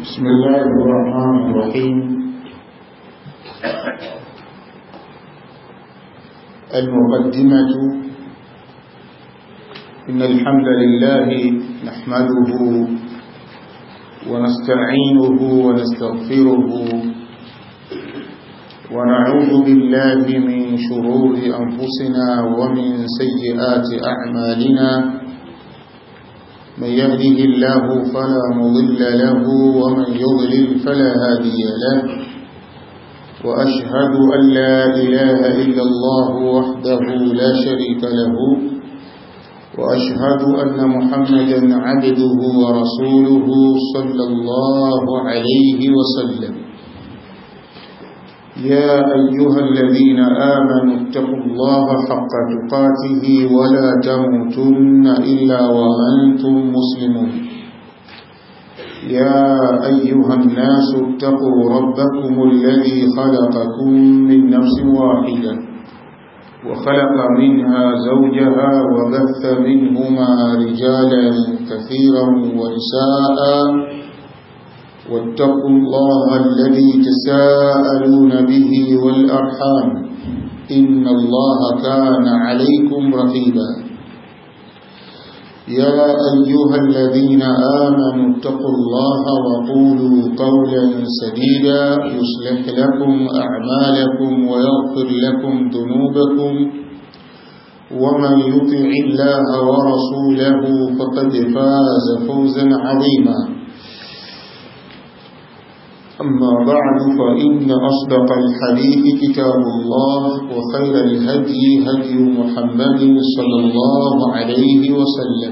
بسم الله الرحمن الرحيم المقدمة إن الحمد لله نحمده ونستعينه ونستغفره ونعوذ بالله من شرور أنفسنا ومن سيئات أعمالنا من يهده الله فلا مضل له ومن يضلل فلا هادي له وأشهد أن لا إله إلا الله وحده لا شريك له وأشهد أن محمدا عبده ورسوله صلى الله عليه وسلم يا أيها الذين آمنوا اتقوا الله حق تقاته ولا تموتن إلا وأنتم مسلمون يا أيها الناس اتقوا ربكم الذي خلقكم من نفس واحدة وخلق منها زوجها وبث منهما رجالا كثيرا ونساء واتقوا الله الذي تساءلون به والأرحام إن الله كان عليكم رقيبا يا أيها الذين آمنوا اتقوا الله وقولوا قولا سديدا يصلح لكم أعمالكم ويغفر لكم ذنوبكم ومن يطع الله ورسوله فقد فاز فوزا عظيما أما بعد فإن أصدق الحديث كتاب الله وخير الهدي هدي محمد صلى الله عليه وسلم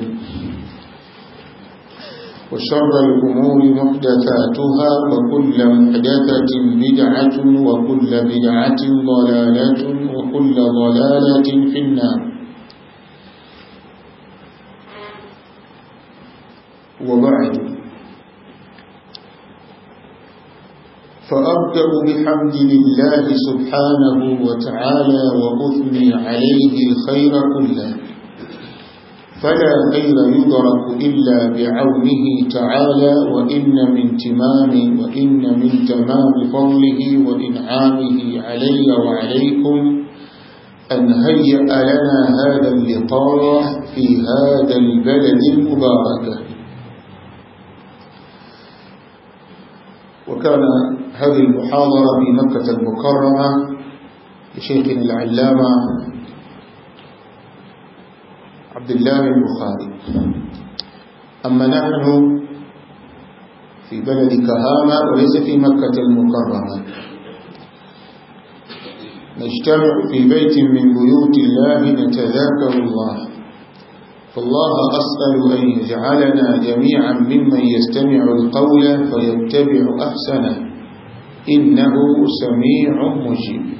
وشر الأمور محدثاتها وكل محدثة بدعة وكل بدعة ضلالة وكل ضلالة في النار وبعد فأبدأ بحمد لله سبحانه وتعالى وأثني عليه الخير كله فلا خير يدرك إلا بعونه تعالى وإن من تمام وإن من تمام فضله وإنعامه علي وعليكم أن هيأ لنا هذا اللقاء في هذا البلد المبارك وكان هذه المحاضرة في مكة المكرمة لشيخنا العلامة عبد الله البخاري أما نحن في بلد كهامة وليس في مكة المكرمة نجتمع في بيت من بيوت الله نتذاكر الله فالله أسأل أن يجعلنا جميعا ممن يستمع القول فيتبع أحسنه إنه سميع مجيب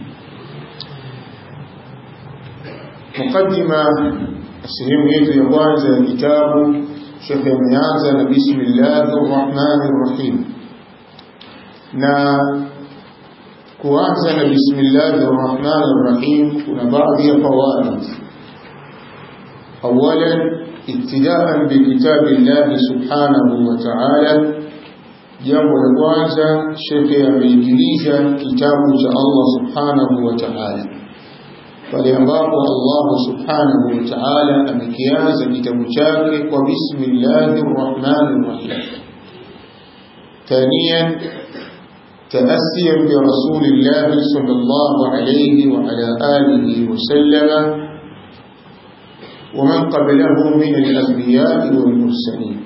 مقدمة sehemu yetu ya kwanza ya kitabu shekhe ameanza na bismillahi rrahmani rrahim na kuanza na bismillahi rrahmani rrahim kuna baadhi ya fawaid awalan ibtidaan bikitabi llahi subhanahu wa taala jambo la kwanza shekhe ameingilisha kitabu cha allah subhanahu wa taala pale ambapo Allah subhanahu wa ta'ala amekianza kitabu chake kwa bismillahir rahmanir rahim ثانيا تأسيا برسول الله صلى الله عليه وعلى آله وسلم ومن قبله من الأنبياء والمرسلين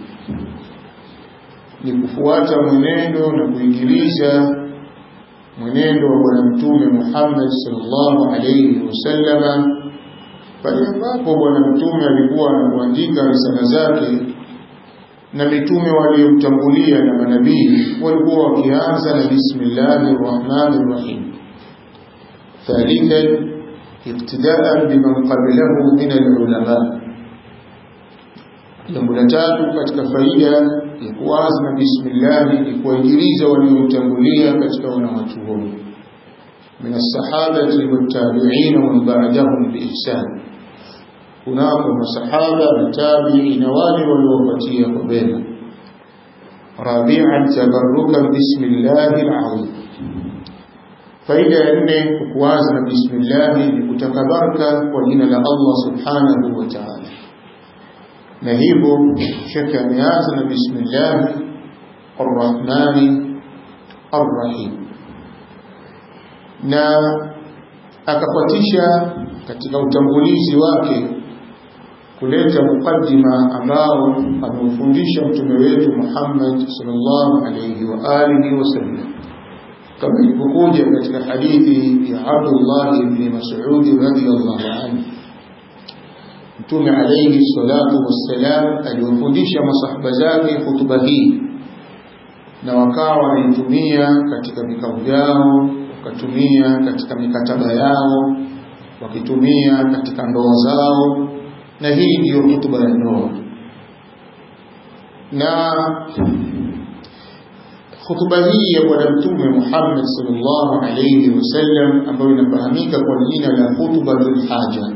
لكفوات منينو نكوينجليزا mwenendo wa bwana mtume Muhammad sallallahu alayhi wasallama pale ambapo bwana mtume alikuwa anakuandika risala zake na mitume waliomtangulia na manabii walikuwa wakianza na bismillahir rahmanir rahim thalithan iqtidaan biman qablahu min alulama jambo la tatu katika faida ya kuanza na bismillah ni kuwainjiliza waliomtangulia katika wanawachuoni min as-sahabati wat-tabi'in wa man ba'dahum bi ihsan kunako masahaba na tabi'i na wale waliowapatia kwa wema rabi'an tabarrukan bismillahil azim faida ya nne kuanza na bismillah ni kutaka baraka kwa jina la Allah subhanahu wa ta'ala na hivyo shekhe ameanza na bismillah arrahmani arrahim na akafuatisha katika utangulizi wake kuleta mukaddima ambao ameufundisha mtume wetu Muhammad sallallahu alayhi wa alihi wasallam kama ilivyokuja katika hadithi ya Abdullah ibn Mas'ud radhiyallahu anhu Mtume alayhi salatu wassalam aliwafundisha masahaba zake hutuba hii na wakawa wanaitumia katika vikao vyao wakatumia katika mikataba yao wakitumia katika ndoa zao na hii ndiyo hutuba ya ndoa na hutuba hii ya bwana mtume Muhammad sallallahu alayhi wasallam ambayo inafahamika kwa jina la hutubatul haja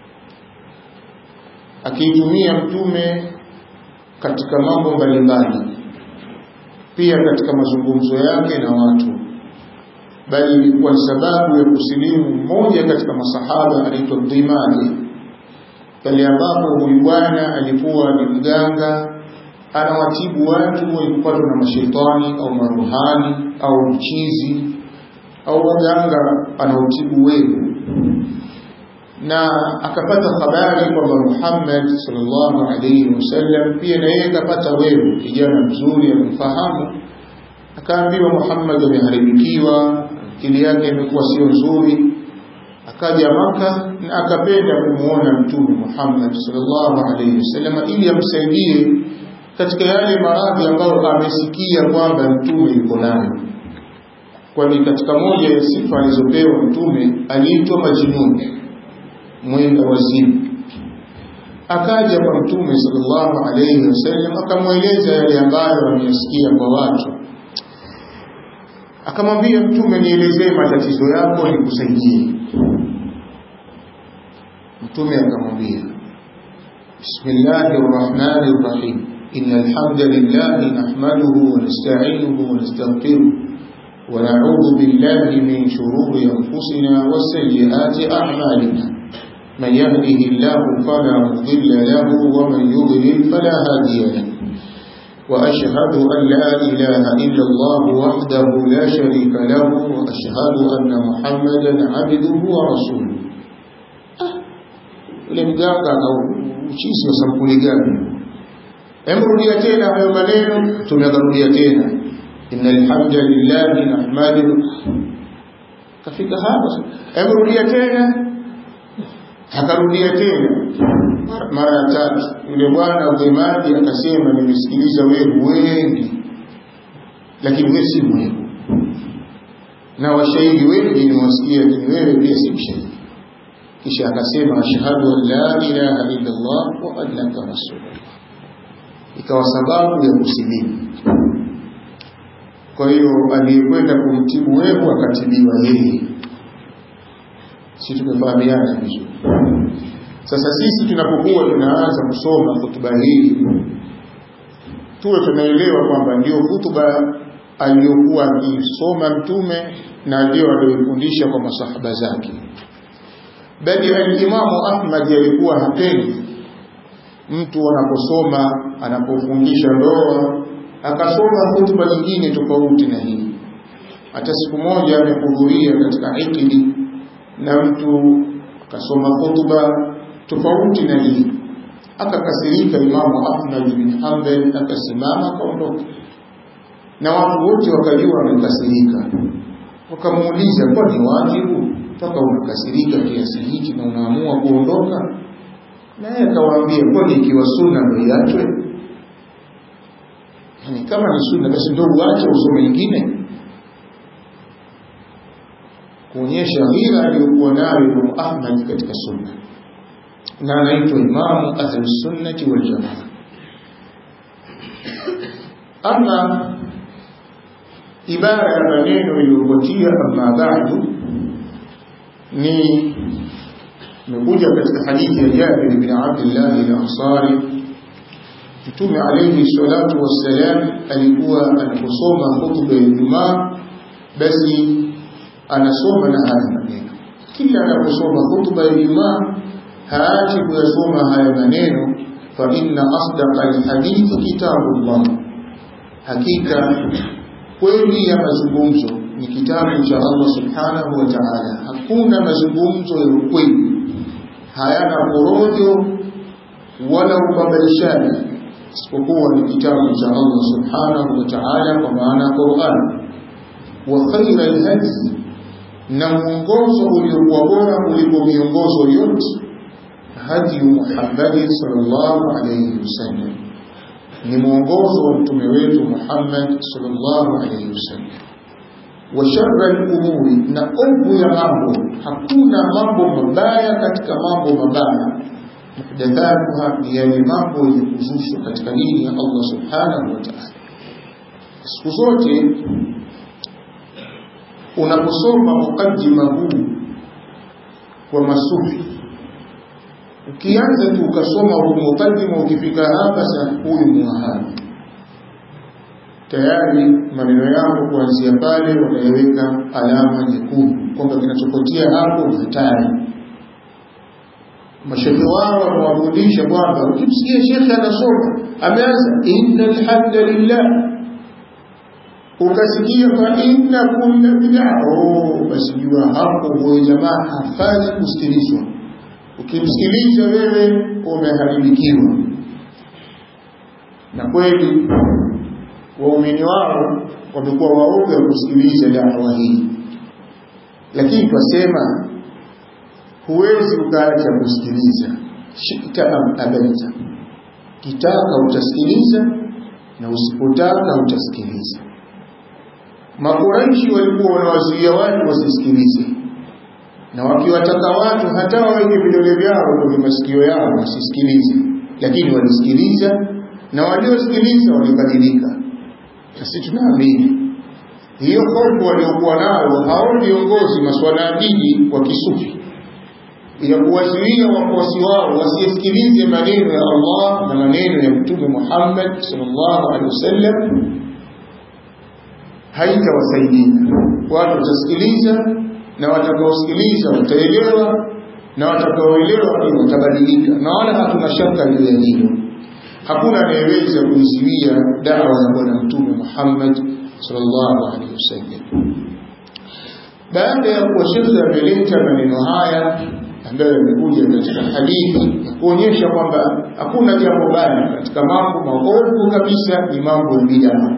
akiitumia mtume katika mambo mbalimbali pia katika mazungumzo yake na watu bali ilikuwa ni sababu ya kusilimu mmoja katika masahaba anaitwa Dhimani pale ambapo huyu bwana alikuwa ni mganga anawatibu watu walipatwa na mashetani au maruhani au mchizi au waganga anaotibu wewe na akapata habari kwamba Muhammad sallallahu alaihi wasallam pia na yeye akapata wewe kijana mzuri amemfahamu akaambiwa Muhammad ameharibikiwa akili yake imekuwa sio nzuri akaja maka na akapenda kumuona mtume Muhammad sallallahu alaihi wasallam ili amsaidie katika yale maradhi ambayo amesikia kwamba mtume yuko nayo kwani katika moja ya sifa alizopewa mtume aliitwa majnun mwenda wazimu akaja kwa mtume sallallahu alayhi wasallam akamweleza yale ambayo ameyasikia kwa watu akamwambia mtume nielezee matatizo yako nikusaidie mtume akamwambia bismillahir rahmanir rahim innal hamdalillahi nahmaduhu wa nasta'inuhu wa nastaghfiruh ونعوذ بالله من شرور أنفسنا وسيئات أعمالنا من يهده الله فلا مضل له ومن يضلل فلا هادي له وأشهد أن لا إله إلا الله وحده لا شريك له وأشهد أن محمدا عبده ورسوله ule mganga au uchizi wa sampuli gani emrudia tena hayo maneno tumekarudia tena inna alhamdulillahi nahmaduhu kafika hapa emrudia tena akarudia tena mara ya tatu yule bwana udhemaji akasema nimesikiliza wewe wengi lakini wewe si mwehu na washahidi wengi nimewasikia lakini wewe pia si mshahidi kisha akasema ashhadu an la ilaha illa Allah wa annaka rasulullah ikawa sababu ya kusilimu kwa hiyo aliyekwenda kumtibu wewe akatibiwa yeye si tumefahamiana vizuri sasa sisi tunapokuwa tunaanza kusoma hutuba hii tuwe tunaelewa kwamba ndio hutuba aliyokuwa akisoma mtume na ndio aliyofundisha kwa masahaba zake bali alimamu Ahmad alikuwa hapendi mtu anaposoma anapofundisha ndoa akasoma hutuba nyingine tofauti na hii hata siku moja amehudhuria katika ikidi na mtu akasoma hutuba tofauti na hii akakasirika imamu Ahmad bin Hanbal akasimama akaondoka na watu wote wakajua amekasirika wakamuuliza kwa ni wajibu mpaka unakasirika kiasi hiki na unaamua kuondoka naye akawaambia kwani ikiwa sunna ndio iachwe yani kama ni sunna basi ndio uache usome nyingine kuonyesha ghira aliyokuwa nayo Imam Ahmad katika sunna na anaitwa imamu ahli sunnati wal jamaa ama ibara ya maneno iliyopotia amma ba'du ni imekuja katika hadithi ya Jabir bin Abdullah al-Ansari Mtume alayhi salatu wassalam alikuwa anaposoma hutuba ya Ijumaa basi anasoma na haya maneno. Kila anaposoma hutuba ya Ijumaa haachi kuyasoma haya maneno, fa inna asdaqa alhadithi kitabullah, hakika kweli ya mazungumzo ni kitabu cha Allah subhanahu wa ta'ala. Hakuna mazungumzo ya ukweli, hayana porojo wala ubabaishaji isipokuwa ni kitabu cha Allah subhanahu wa ta'ala, kwa maana Qur'an. Wa khaira alhadi, na mwongozo uliokuwa bora kuliko miongozo yote, hadi Muhammad sallallahu alayhi wasallam, ni mwongozo wa mtume wetu Muhammad sallallahu alayhi wasallam. Wa sharra al-umuri, na ovu ya mambo, hakuna mambo mabaya katika mambo mabaya muhdathatuha ni yale mambo yenye kuzushwa katika dini ya Allah subhanahu wa ta'ala. Siku zote unaposoma mukaddima huu kwa masufi, ukianza tu ukasoma huu mukaddima, ukifika hapa sasa, huyu muwahabi tayari maneno yako kuanzia pale wanaiweka alama nyekundu kwamba kinachopotea hapo ni hatari mashehe wao wamewafundisha kwamba ukimsikia shekhe anasoma ameanza inna alhamdulillah ukasikia fa inna kulla bid'a oh basi jua hapo huyo jamaa hafai kusikilizwa ukimsikiliza wewe umeharibikiwa na kweli waumini wao wamekuwa waoga kusikiliza dawa hii lakini twasema huwezi ukaacha kusikiliza shita am abaita kitaka utasikiliza na usipotaka utasikiliza makuraishi walikuwa wanawazuia watu wasisikilize na wakiwataka watu hata waweke vidole vyao kwenye masikio yao wasisikilize lakini walisikiliza na waliosikiliza walibadilika na sisi tunaamini hiyo hofu waliokuwa nayo hao viongozi masuala ya dini wa kisufi ya kuwazuia wafuasi wao wasisikilize maneno ya Allah na maneno ya Mtume Muhammad sallallahu alaihi wasallam haitawasaidia. Watu watasikiliza na watakaosikiliza wataelewa na watakaoelewa pia watabadilika, na wala hatuna shaka juu ya hilo. Hakuna anayeweza kuizuia dawa ya Bwana Mtume Muhammad sallallahu alaihi wasallam. Baada ya kuwa shekhe ameleta maneno haya ambayo yamekuja katika hadithi ya kuonyesha kwamba hakuna jambo baya katika mambo maovu kabisa, ni mambo ya bidaa.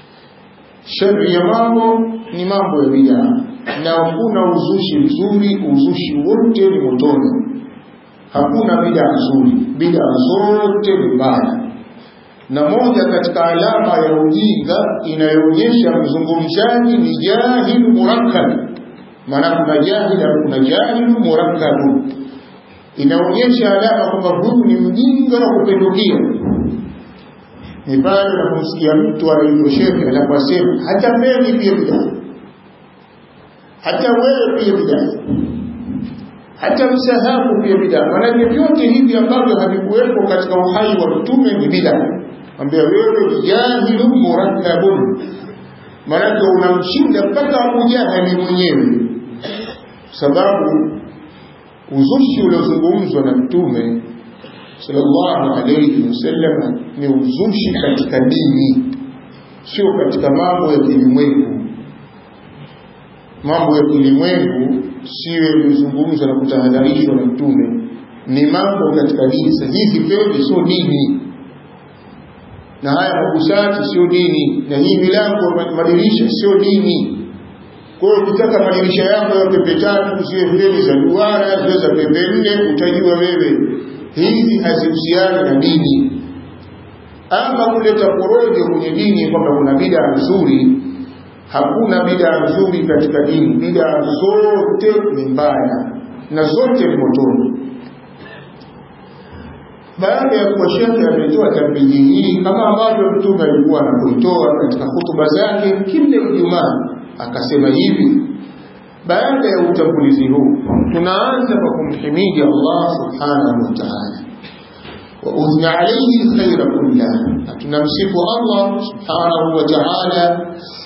Shari ya mambo ni mambo ya bidaa, na hakuna uzushi mzuri. Uzushi wote ni motoni, hakuna bidaa nzuri. Bidaa zote ni mbaya, na moja katika alama ya ujinga inayoonyesha mzungumzaji ni jahilu murakkab maana kuna jahil kuna jahilu murakkabu, inaonyesha alama kwamba huyu ni mjinga wa kupindukia. Ni pale unapomsikia mtu anaitwa shekhe anaposema hata mimi pia bidaa, hata wewe pia bidaa, hata msahabu pia bidaa. Maanake vyote hivi ambavyo havikuwepo katika uhai wa mtume ni bidaa. Ambia wewe ni jahilu murakkabun, maanake unamshinda mpaka Abu Jahali mwenyewe sababu uzushi uliozungumzwa na mtume sallallahu alayhi wasallam ni uzushi katika dini, sio katika mambo ya kilimwengu. Mambo ya kilimwengu siyo yaliyozungumzwa na kutahadharishwa na mtume, ni mambo katika dini. Sasa hizi pembe sio dini, na haya mabusati sio dini, na hii milango madirisha sio dini. Kwa hiyo ukitaka madirisha yako ya pembe tatu ziwe feni za duara, ziwe za pembe nne, utajua wewe hizi hazihusiani na dini. Ama kuleta porojo kwenye dini kwamba kuna bidaa nzuri, hakuna bidaa nzuri katika dini. Bidaa zote ni mbaya na zote ni motoni. Baada ya kuwa shekhe ametoa tambihi hii kama ambavyo Mtume alikuwa anapoitoa katika hutuba zake kila Ijumaa akasema hivi baada ya utangulizi huu tunaanza kwa kumhimidi Allah subhanahu wa ta'ala wa uthna alayhi alkhayra kullah na tunamsifu Allah subhanahu wa ta'ala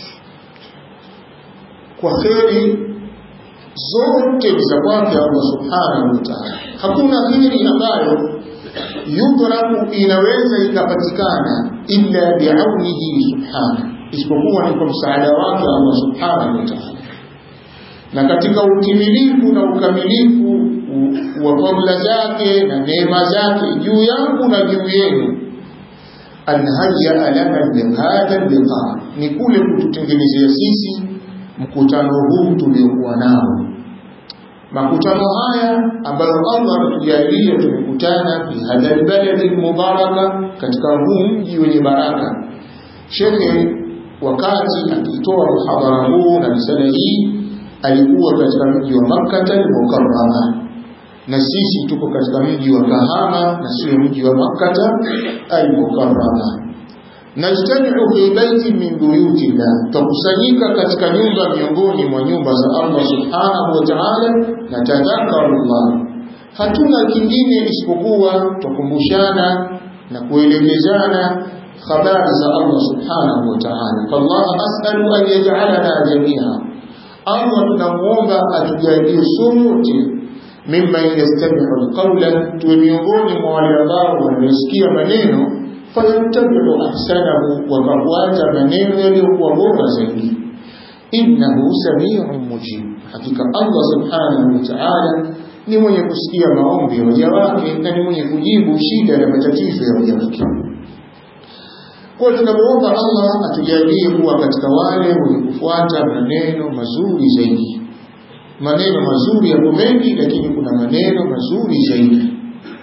kwa kheri zote za kwake Allah subhanahu wa ta'ala hakuna kheri ambayo yudraku inaweza ikapatikana illa biaunihi subhanahu isipokuwa ni kwa msaada wake Allah subhanahu wa ta'ala na katika utimilifu na ukamilifu wa fadla zake na neema zake juu yangu na juu yenu anhaya lana lihadha liqa ni kule kututengenezea sisi mkutano huu tuliokuwa nao makutano haya ambayo Allah ametujalia tumekutana fi hadha albaladi almubaraka katika huu mji wenye baraka shekhe wakati akitoa muhadhara huu na risala hii alikuwa katika mji wa Makkah al-Mukarrama na sisi tuko katika mji wa Kahama na sio mji wa Makkah al-Mukarrama najtamiu fi baiti min buyuti llah tukusanyika katika nyumba miongoni mwa nyumba za Allah subhanahu wa ta'ala na tadhakaru Allah hatuna kingine isipokuwa tukumbushana na kuelekezana habari za Allah subhanahu wa ta'ala fallah as'alu an yaj'alana jami'a Allah tunamuomba atujalie sote mimman yastami'u alqawla tuwe miongoni mwa wale ambao wanasikia maneno fayattabi'u ahsanahu wakafuata maneno yaliyokuwa bora zaidi innahu sami'un mujib hakika Allah subhanahu wa ta'ala ni mwenye kusikia maombi ya waja wake na ni mwenye kujibu shida na matatizo ya waja wake kwa tunamuomba Allah atujalie kuwa katika wale wenye kufuata maneno mazuri zaidi maneno mazuri yapo mengi lakini kuna maneno mazuri zaidi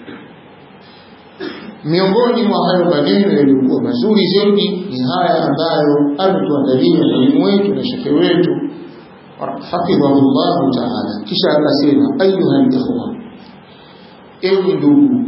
miongoni mwa hayo maneno yaliyokuwa mazuri zaidi ni haya ambayo ametuandalia mwalimu wetu na shekhe wetu hafidhahu llahu taala kisha akasema ayuha likhwa ewe ndugu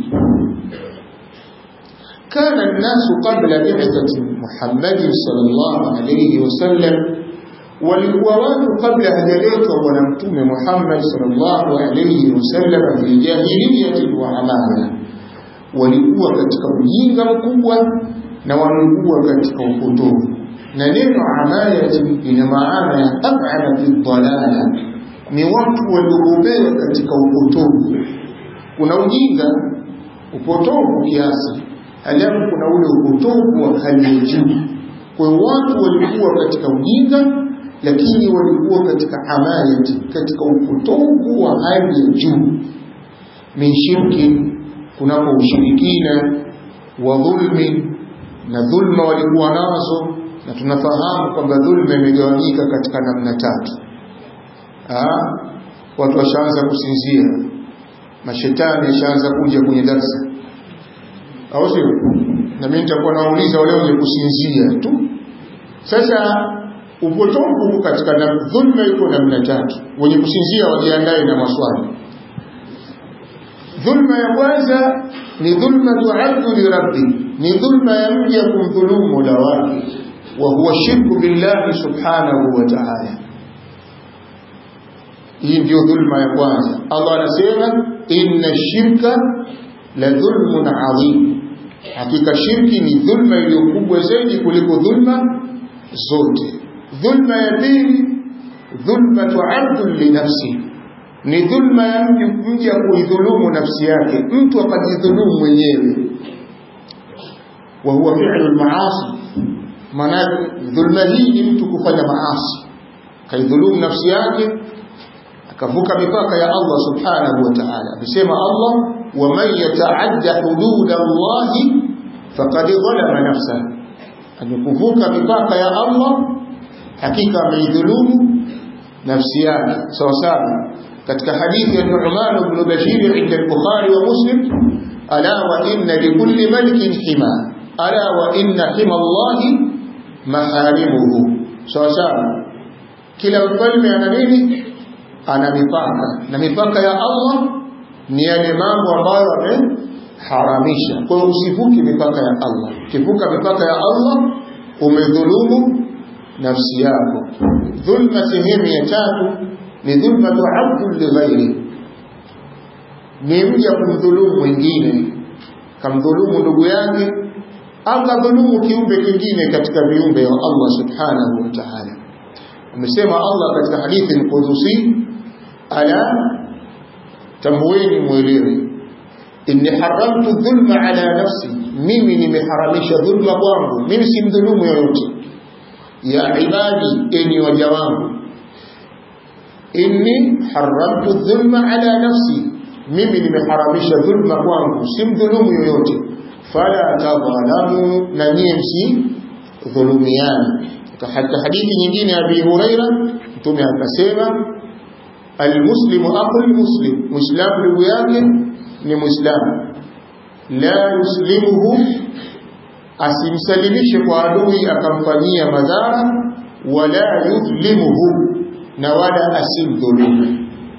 كان الناس قبل بعثة محمد صلى الله عليه وسلم walikuwa watu kabla hajaletwa bwana mtume Muhammad sallallahu alayhi wasallam fi jahiliyyati wa amana walikuwa katika ujinga mkubwa na walikuwa katika upotovu na neno amayati ina maana ya ab'ada fi dhalala ni watu waliobobea katika upotovu kuna ujinga upotovu kiasi halafu kuna ule upotovu wa hali ya juu kwa hiyo watu walikuwa katika ujinga lakini walikuwa katika amayati katika upotovu wa hali ya juu min shirki kunapo ushirikina wa dhulmi na dhulma walikuwa nazo na tunafahamu kwamba dhulma imegawanyika katika namna tatu Aa, watu washaanza kusinzia mashetani yashaanza kuja kwenye darsa au sio na mimi nitakuwa nauliza wale wenye kusinzia tu sasa upotovu katika dhulma iko namna tatu wenye kusinzia wajiandae na maswali dhulma ya kwanza ni dhulma tuaddu li rabbi ni dhulma ya mja kumdhulumu mola wake wa huwa shirku billahi subhanahu wa ta'ala hii ndio dhulma ya kwanza Allah anasema inna shirka la dhulmun adhim hakika shirki ni dhulma iliyokubwa zaidi kuliko dhulma zote dhulma ya pili dhulma tuaddu li nafsi ni dhulma ya mja kuidhulumu nafsi yake mtu akajidhulumu mwenyewe wa huwa fi'lu al-ma'asi maana dhulma hii ni mtu kufanya maasi kaidhulumu nafsi yake akavuka mipaka ya Allah subhanahu wa ta'ala amesema Allah wa man yata'adda hudud Allah faqad zalama nafsahu amekuvuka mipaka ya Allah hakika ameidhulumu nafsi yake sawa sawa katika hadithi ya Nu'man ibn Bashir inda al-Bukhari wa Muslim ala wa inna likulli malikin hima ala wa inna hima Allah maharimuhu sawa sawa kila mfalme ana nini ana mipaka na mipaka ya Allah ni yale mambo ambayo ameharamisha kwa hiyo usivuki mipaka ya Allah ukivuka mipaka ya Allah umedhulumu nafsi yako dhulma sehemu ya tatu ni dhulma tu'addu li ghairi ni mja kumdhulumu mwingine kamdhulumu ndugu yake au kadhulumu kiumbe kingine katika viumbe wa Allah subhanahu wa ta'ala amesema Allah katika hadithi al-Qudusi ala tamweni mwelewe inni haramtu dhulma ala nafsi mimi nimeharamisha dhulma kwangu mimi si mdhulumu yoyote ya ibadi enyi waja wangu inni haramtu dhulma ala nafsi mimi nimeharamisha dhulma kwangu si mdhulumu yoyote fala tadhalamu na nyie msi dhulumiana hata hadithi nyingine ya Abi Huraira mtume akasema almuslimu aqul muslim muislamu ndugu yake ni muislamu la yuslimuhu asimsalimishe kwa adui akamfanyia madhara wala yudhlimuhu na wala asimdhulumu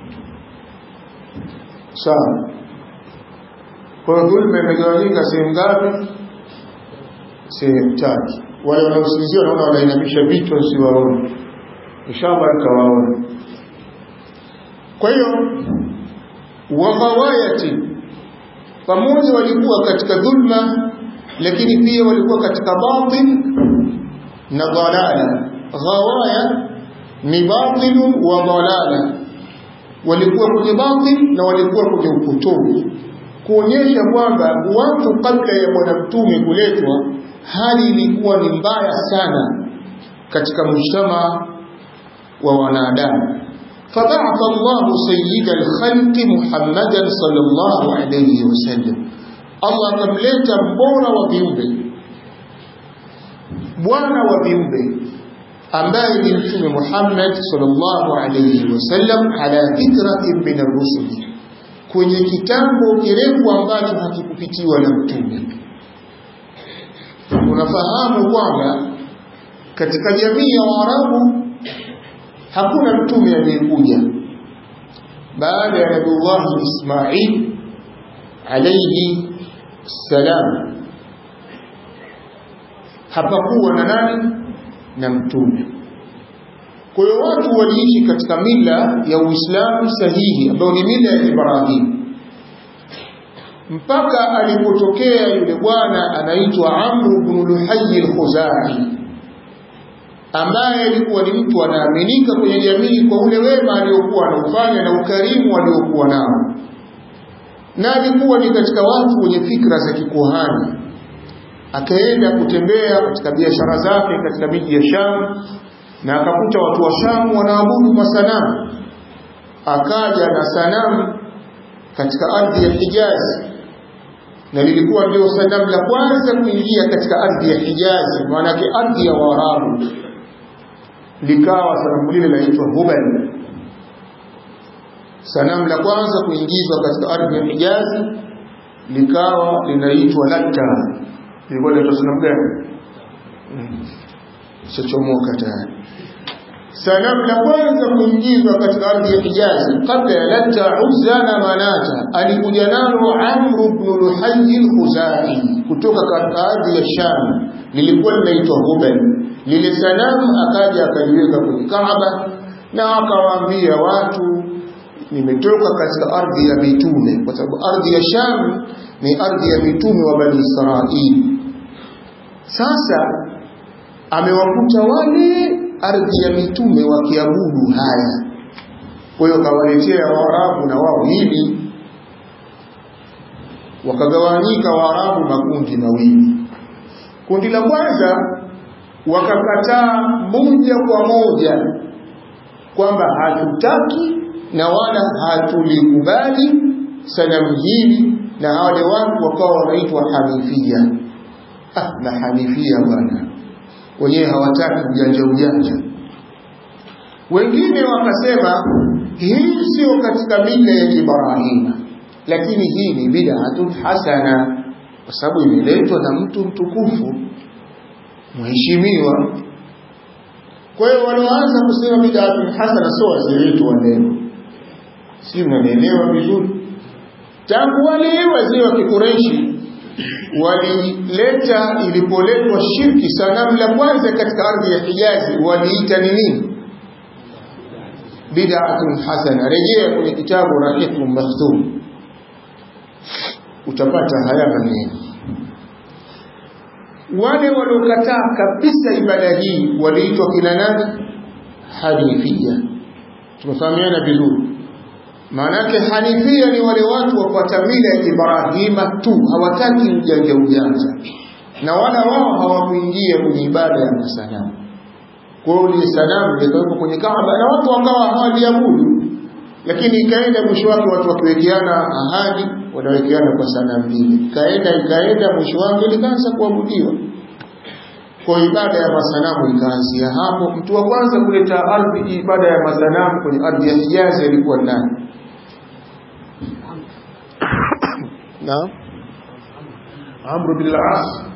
sawa kwa hiyo dhulma imegawanyika sehemu ngapi sehemu tatu wale wanaosinzia wanaona wanainamisha vichwa siwaone inshallah nitawaona kwa hiyo waghawayati pamoja walikuwa katika dhulma lakini pia walikuwa katika batil na dalala ghawaya ni batil wa dalala walikuwa kwenye batil na walikuwa kwenye upotovu kuonyesha kwamba watu kabla ya bwana mtume kuletwa hali ilikuwa ni mbaya sana katika mujtama wa wanadamu فبعث الله سيد الخلق محمدا صلى الله عليه وسلم الله كملeta mbora wa viumbe bwana wa viumbe ambaye ni mtume Muhammad sallallahu alayhi wasallam ala fitratin min ar-rusul kwenye kitambo kirefu ambacho hakikupitiwa na mtume unafahamu kwamba katika jamii ya Waarabu hakuna mtume aliyekuja baada ya Nabiullah Ismail alayhi salam hapakuwa na nani na mtume kwa hiyo watu waliishi katika mila ya Uislamu sahihi ambayo ni mila ya Ibrahim mpaka alipotokea yule bwana anaitwa Amr ibn Luhay al-Khuzai ambaye alikuwa ni mtu anaaminika kwenye jamii kwa ule wema aliokuwa anaufanya na ukarimu aliokuwa nao na alikuwa ni katika watu wenye fikra za kikuhani akaenda kutembea katika biashara zake katika miji ya Sham na akakuta watu wa Sham wanaabudu masanamu akaja na sanamu katika ardhi ya Hijazi na lilikuwa ndio sanamu la kwanza kuingia katika ardhi ya Hijazi maanake ardhi ya Waarabu likawa sanamu lile laitwa Hubal sanamu la kwanza kuingizwa katika ardhi ya Hijazi likawa linaitwa Latta lilikuwa linaitwa sanamu gani shachomoka tayari sanamu la kwanza kuingizwa katika ardhi ya Hijazi kabla ya Latta Uzza na Manata alikuja nalo Amr ibn Luhay al-Khuzai kutoka katika ardhi ya Sham lilikuwa linaitwa Hubal lile sanamu akaja akaliweka kwenye Kaaba na akawaambia watu nimetoka katika ardhi ya mitume kwa sababu ardhi ya Sham ni ardhi ya mitume wa Bani Israili sasa amewakuta wale ardhi ya mitume wakiabudu haya kwa hiyo kawaletea Waarabu na wao hili wakagawanyika Waarabu makundi mawili kundi la kwanza wakakataa moja kwa moja kwamba hatutaki na wala hatulikubali sanamu hili na wale watu wakawa wanaitwa Hanifia ah na Hanifia bwana wenyewe hawataki ujanja ujanja wengine wakasema hii sio katika mila ya Ibrahima lakini hii ni bid'atun hasana kwa sababu imeletwa na mtu mtukufu mheshimiwa kwa hiyo wanaoanza kusema bid'atun hasana sio wazee wetu wa leo si mnanielewa vizuri tangu wale wazee wa kikureishi walileta ilipoletwa shirki sanamu la kwanza katika ardhi ya Hijazi waliita ni nini bid'atun hasana rejea kwenye kitabu Rahiqul Maktum utapata haya maneno wale waliokataa kabisa ibada hii waliitwa kina nani hanifia tumefahamiana vizuri maana yake hanifia ni wale watu wafuata mila ya Ibrahima tu hawataki ujanja ujanja na wala wao hawakuingia kwenye ibada ya masanamu kwa hiyo ile sanamu likawekwa kwenye Kaaba na watu wakawa hawaliabudu lakini ikaenda mwisho wake watu wakiwekeana ahadi wanawekeana kwa sanamu mbili ikaenda ikaenda mwisho wake likaanza kuabudiwa kwa ibada ya masanamu ikaanzia hapo mtu wa kwanza kuleta ardhi ibada ya masanamu kwenye ardhi ya Hijazi alikuwa nani na Amr bin al-As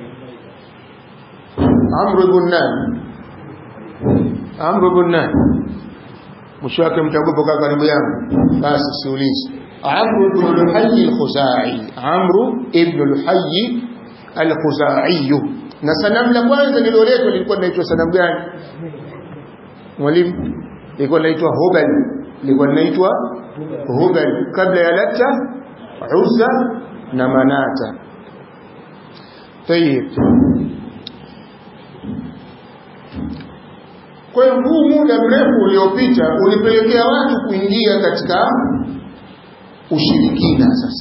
Amr bin nani Amr bin nani mwisho wake mtaogopa kaa karibu yangu basi siulizi Amr ibn al-Hayy al-Khuzai Amr ibn al-Hayy al-Khuzai na sanamu la kwanza lililoletwa lilikuwa linaitwa sanamu gani mwalimu lilikuwa linaitwa Hubal lilikuwa linaitwa Hubal kabla ya Lata Uzza na Manata tayib kwa hiyo huu muda mrefu uliopita ulipelekea watu kuingia katika ushirikina sasa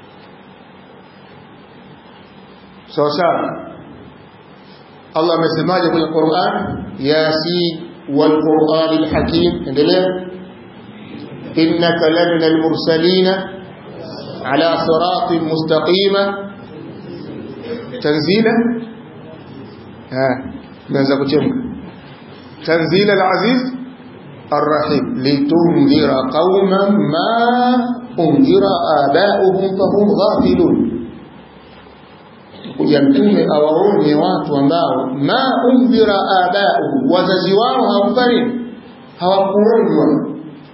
sawa sawa Allah amesemaje kwenye Qur'an Yasin wal Qur'an al Hakim endelea innaka lamina al mursalina ala siratin mustaqima tanzila ha tumeanza kuchemka tanzila al aziz الرحيم لتنذر قوما ما أنذر آباؤهم فهم غافلون kuja mtume awaonye watu ambao ma undhira abau wazazi wao hawakufanya hawakuonywa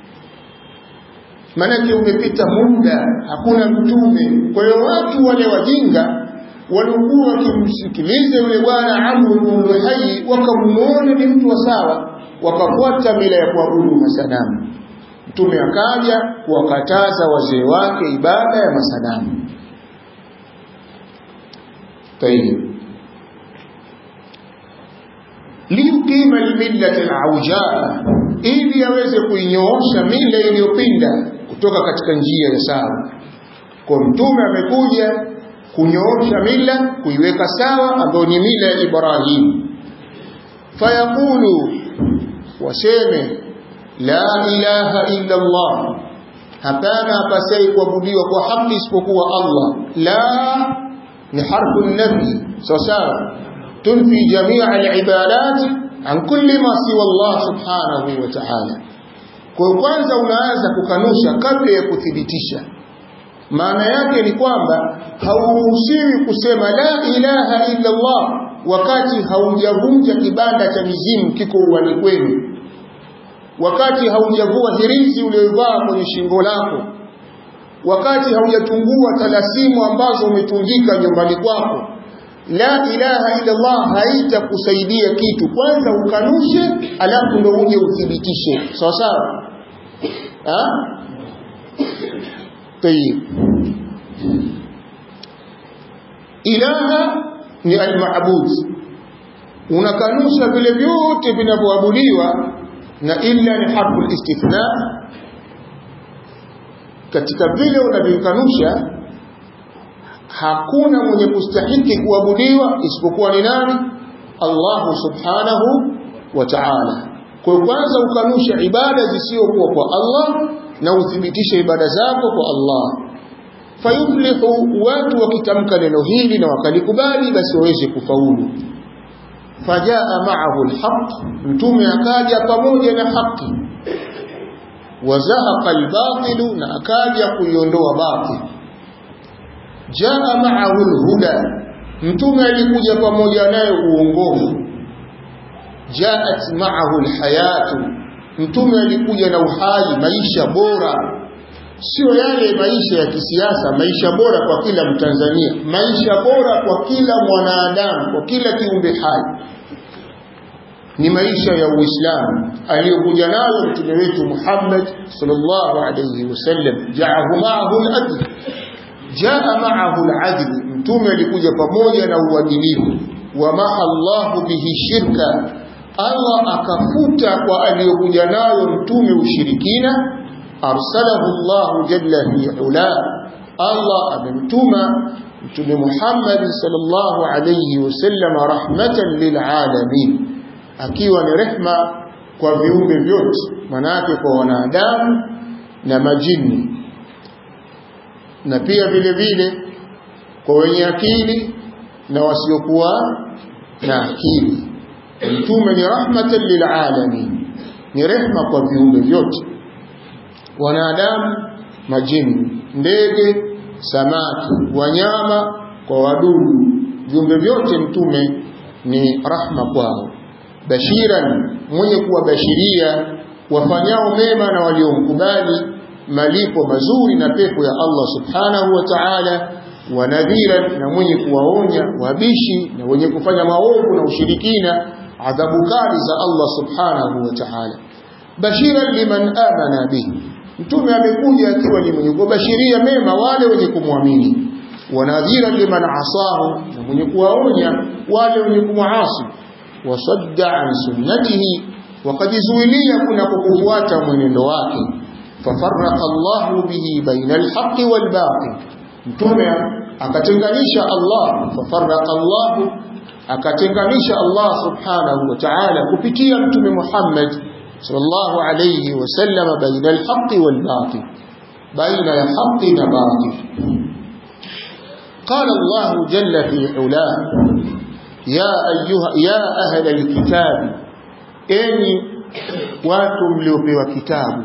maanake umepita muda hakuna mtume kwa hiyo watu wale wajinga walikuwa wakimsikiliza yule bwana Amr ibn Luhai wakamuona ni mtu wa sawa wakafuata mila ya kuabudu masanamu mtume akaja kuwakataza wazee wake ibada ya masanamu طيب liyuqima almillata alawjaa ili aweze kuinyoosha mila iliyopinda kutoka katika njia ya sawa kwa mtume amekuja kunyoosha mila kuiweka sawa ambayo ni mila ya Ibrahim fayaqulu waseme la ilaha illa Allah hapana hapasai kuabudiwa kwa haki isipokuwa Allah la ni harfu nafi sawa sawa tunfi jamia alibadat an kulli ma siwa Allah subhanahu wa ta'ala kwa kwanza unaanza kukanusha kabla ya kuthibitisha maana yake ni kwamba hauruhusiwi kusema la ilaha illa Allah wakati haujavunja kibanda cha mizimu kiko uwani kwenu wakati haujavua hirizi uliyovaa kwenye shingo lako wakati haujatungua talasimu ambazo umetungika nyumbani kwako la ilaha illa Allah haitakusaidia kitu kwanza ukanushe alafu ndo uje uthibitishe sawa sawa tayib ilaha ni almaabud unakanusha vile vyote vinavyoabudiwa na illa ni harfu istithna katika vile unavyokanusha hakuna mwenye kustahiki kuabudiwa isipokuwa ni nani Allah subhanahu wa ta'ala kwa kwanza ukanusha ibada zisizokuwa kwa Allah na uthibitishe ibada zako kwa Allah fayuflihu watu wakitamka neno hili na wakalikubali basi waweze kufaulu fajaa ma'ahu alhaq mtume akaja pamoja na haki wazahaqa albatilu na akaja kuiondoa batil jaa ma'ahu alhuda mtume alikuja pamoja naye uongofu jaat ma'ahu alhayatu mtume alikuja na uhai maisha bora sio yale maisha ya kisiasa maisha bora kwa kila mtanzania maisha bora kwa kila mwanadamu kwa kila kiumbe hai ni maisha ya uislamu aliyokuja nayo mtume wetu Muhammad sallallahu alayhi wasallam ja'ahu ma'ahu al-adl jaa ma'ahu al-'adl mtume alikuja pamoja na uadilifu wa maha Allahu bihi shirka Allah akafuta kwa aliyokuja nayo mtume ushirikina arsalahu Allah jalla fi ula Allah amemtuma mtume Muhammad sallallahu alayhi wasallam rahmatan lilalamin akiwa ni rehma kwa viumbe vyote manake kwa wanadamu na majini na pia vile vile kwa wenye akili na wasiokuwa na akili mtume ni rahmatan lilalamin ni rehma kwa viumbe vyote wanadamu majini ndege samaki wanyama kwa wadudu viumbe vyote mtume ni rahma kwao bashiran mwenye kuwabashiria wafanyao mema na waliomkubali malipo mazuri na pepo ya Allah subhanahu wa ta'ala wa nadhiran na mwenye kuwaonya wabishi na wenye kufanya maovu na ushirikina adhabu kali za Allah subhanahu wa ta'ala bashiran liman amana bihi mtume amekuja akiwa ni mwenye kubashiria mema wale wenye kumwamini wanadhira liman asahu na mwenye kuwaonya wale wenye kumwasi wasadda an sunnatihi wakajizuilia kuna kufuata mwenendo wake fafarraqa Allahu bihi baina alhaqqi walbatil mtume akatenganisha Allah fafarraqa Allahu akatenganisha Allah subhanahu wa ta'ala kupitia mtume Muhammad sallallahu alayhi wasallam baina alhaqqi walbatil baina ya haqqi na batil قال الله جل في علاه يا أيها يا أهل الكتاب أني watu mliopewa kitabu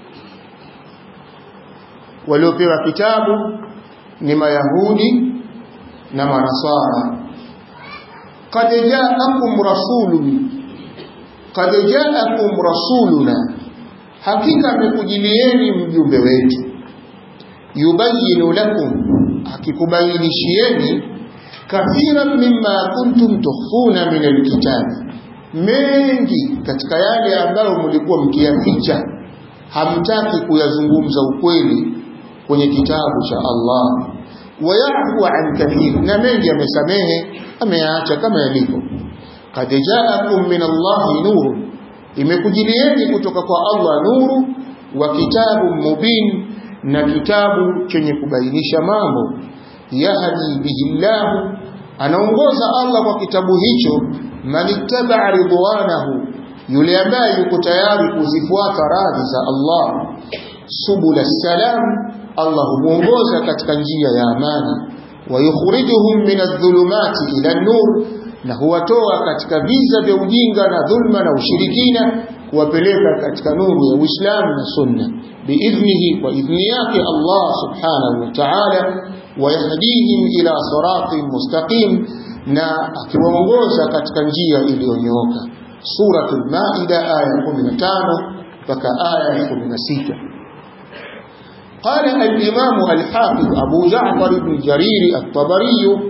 waliopewa kitabu ni mayahudi na manasara qad ja'akum rasulun qad ja'akum rasuluna hakika amekujilieni mjumbe wetu yubayinu lakum akikubainishieni kathiran mimma kuntum tukhfuna min alkitabi mengi katika yale ambayo mlikuwa mkiyaficha hamtaki kuyazungumza ukweli kwenye kitabu cha Allah wayafu an kathir na mengi amesamehe ameyaacha kama yalivyo qad ja'akum min Allah nuru imekujilieni kutoka kwa Allah nuru wa kitabu mubin na kitabu chenye kubainisha mambo yahdi bihi Allah anaongoza Allah kwa kitabu hicho man ittaba ridwanahu yule ambaye yuko tayari kuzifuata radhi za Allah subul salam Allah humuongoza katika njia ya amani wa yukhrijuhum min adh-dhulumati ila an-nur na huwatoa katika viza vya ujinga na dhulma na ushirikina kuwapeleka katika nuru ya Uislamu na Sunna biidhnihi kwa idhni yake Allah subhanahu wa ta'ala wayahdihim ila siratin mustaqim na akiwaongoza katika njia iliyonyooka suratul maida aya 15 mpaka aya 16 قال الإمام الحافظ أبو جعفر بن جرير الطبري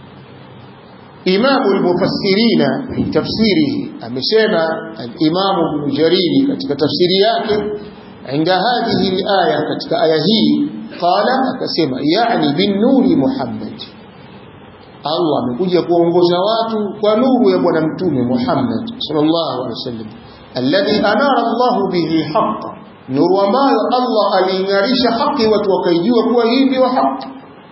إمام المفسرين في تفسيره أمسيما الإمام ابن جرير كتك تفسيرياته عند هذه الآية كتك آية قال أكسيما يعني بالنور محمد Allah amekuja kuongoza watu kwa nuru ya bwana mtume Muhammad sallallahu alaihi wasallam alladhi anara Allahu bihi haqqa nuru ambayo Allah aliingarisha haki watu wakaijua kuwa hii ndio haki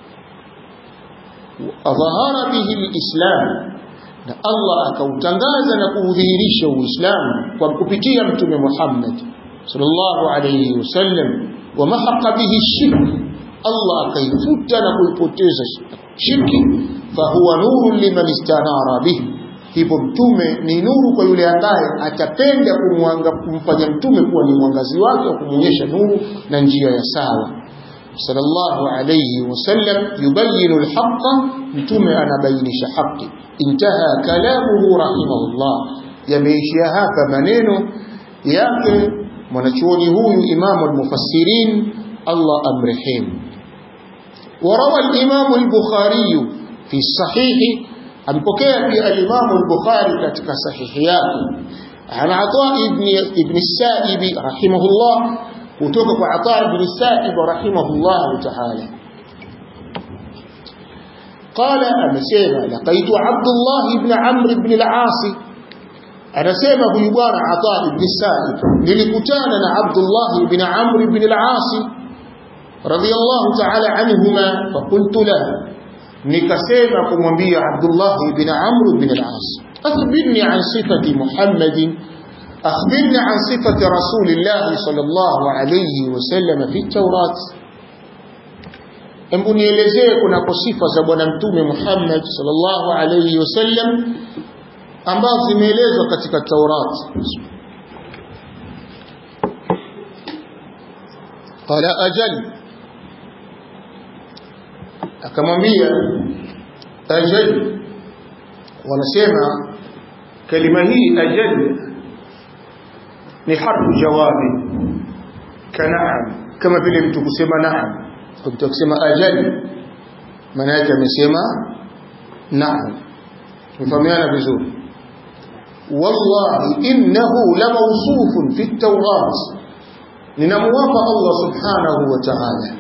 adhahara bihi alislam na Allah akautangaza na kuudhihirisha uislamu kwa kupitia mtume Muhammad sallallahu alaihi wasallam wa mahaqa bihi shirk Allah akaifuta na kuipoteza shirki fahuwa nuru liman istanara bihi hivyo mtume ni nuru kwa yule ambaye atapenda kumwanga kumfanya mtume kuwa ni mwangazi wake wa kumwonyesha nuru na njia ya sawa sallallahu alayhi wasallam yubayinu alhaqa mtume anabainisha haki intaha kalamuhu rahimahullah yameishia hapa maneno yake mwanachuoni huyu imamu almufassirin Allah amrehemu وروى الإمام البخاري في الصحيح أمبكي في الإمام البخاري كتك صحيحيات عن عطاء ابن, ابن السائب رحمه الله وتوقف عطاء ابن السائب رحمه الله تعالى qala amesema laqaitu Abdullah ibn Amr ibn al-As anasema huyu bwana Ata ibn Sa'id nilikutana na Abdullah ibn Amr ibn al-As radiyallahu ta'ala anhuma faqultu lahu nikasema kumwambia Abdullah ibn Amr ibn al-As akhbirni an sifati Muhammadin akhbirni an sifati Rasulillah sallallahu alayhi wasallam fi at-Taurat Hebu nielezee kunako sifa za bwana mtume Muhammad sallallahu alayhi wasallam ambazo zimeelezwa katika Taurat. Qala ajal, akamwambia ajal. Wanasema kalima hii ajal ni harfu jawabi kanaam, kama vile mtu kusema naam mtu akisema ajali maana yake amesema naam mfahamiana vizuri wallahi innahu la mawsufun fi at-taurat ninamwapa Allah subhanahu wa ta'ala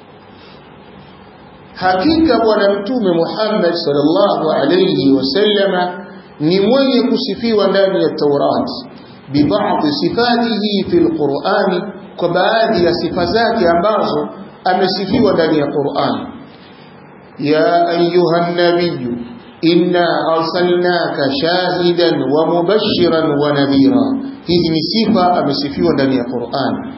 hakika bwana mtume Muhammad sallallahu alayhi wasallama ni mwenye kusifiwa ndani ya Taurat bibadhi sifatihi fi al-Qur'ani kwa baadhi ya sifa zake ambazo amesifiwa ndani ya Qur'an ya ayuha nabiy inna arsalnaka shahidan wa mubashiran wa nadhira hizi ni sifa amesifiwa ndani ya Qur'an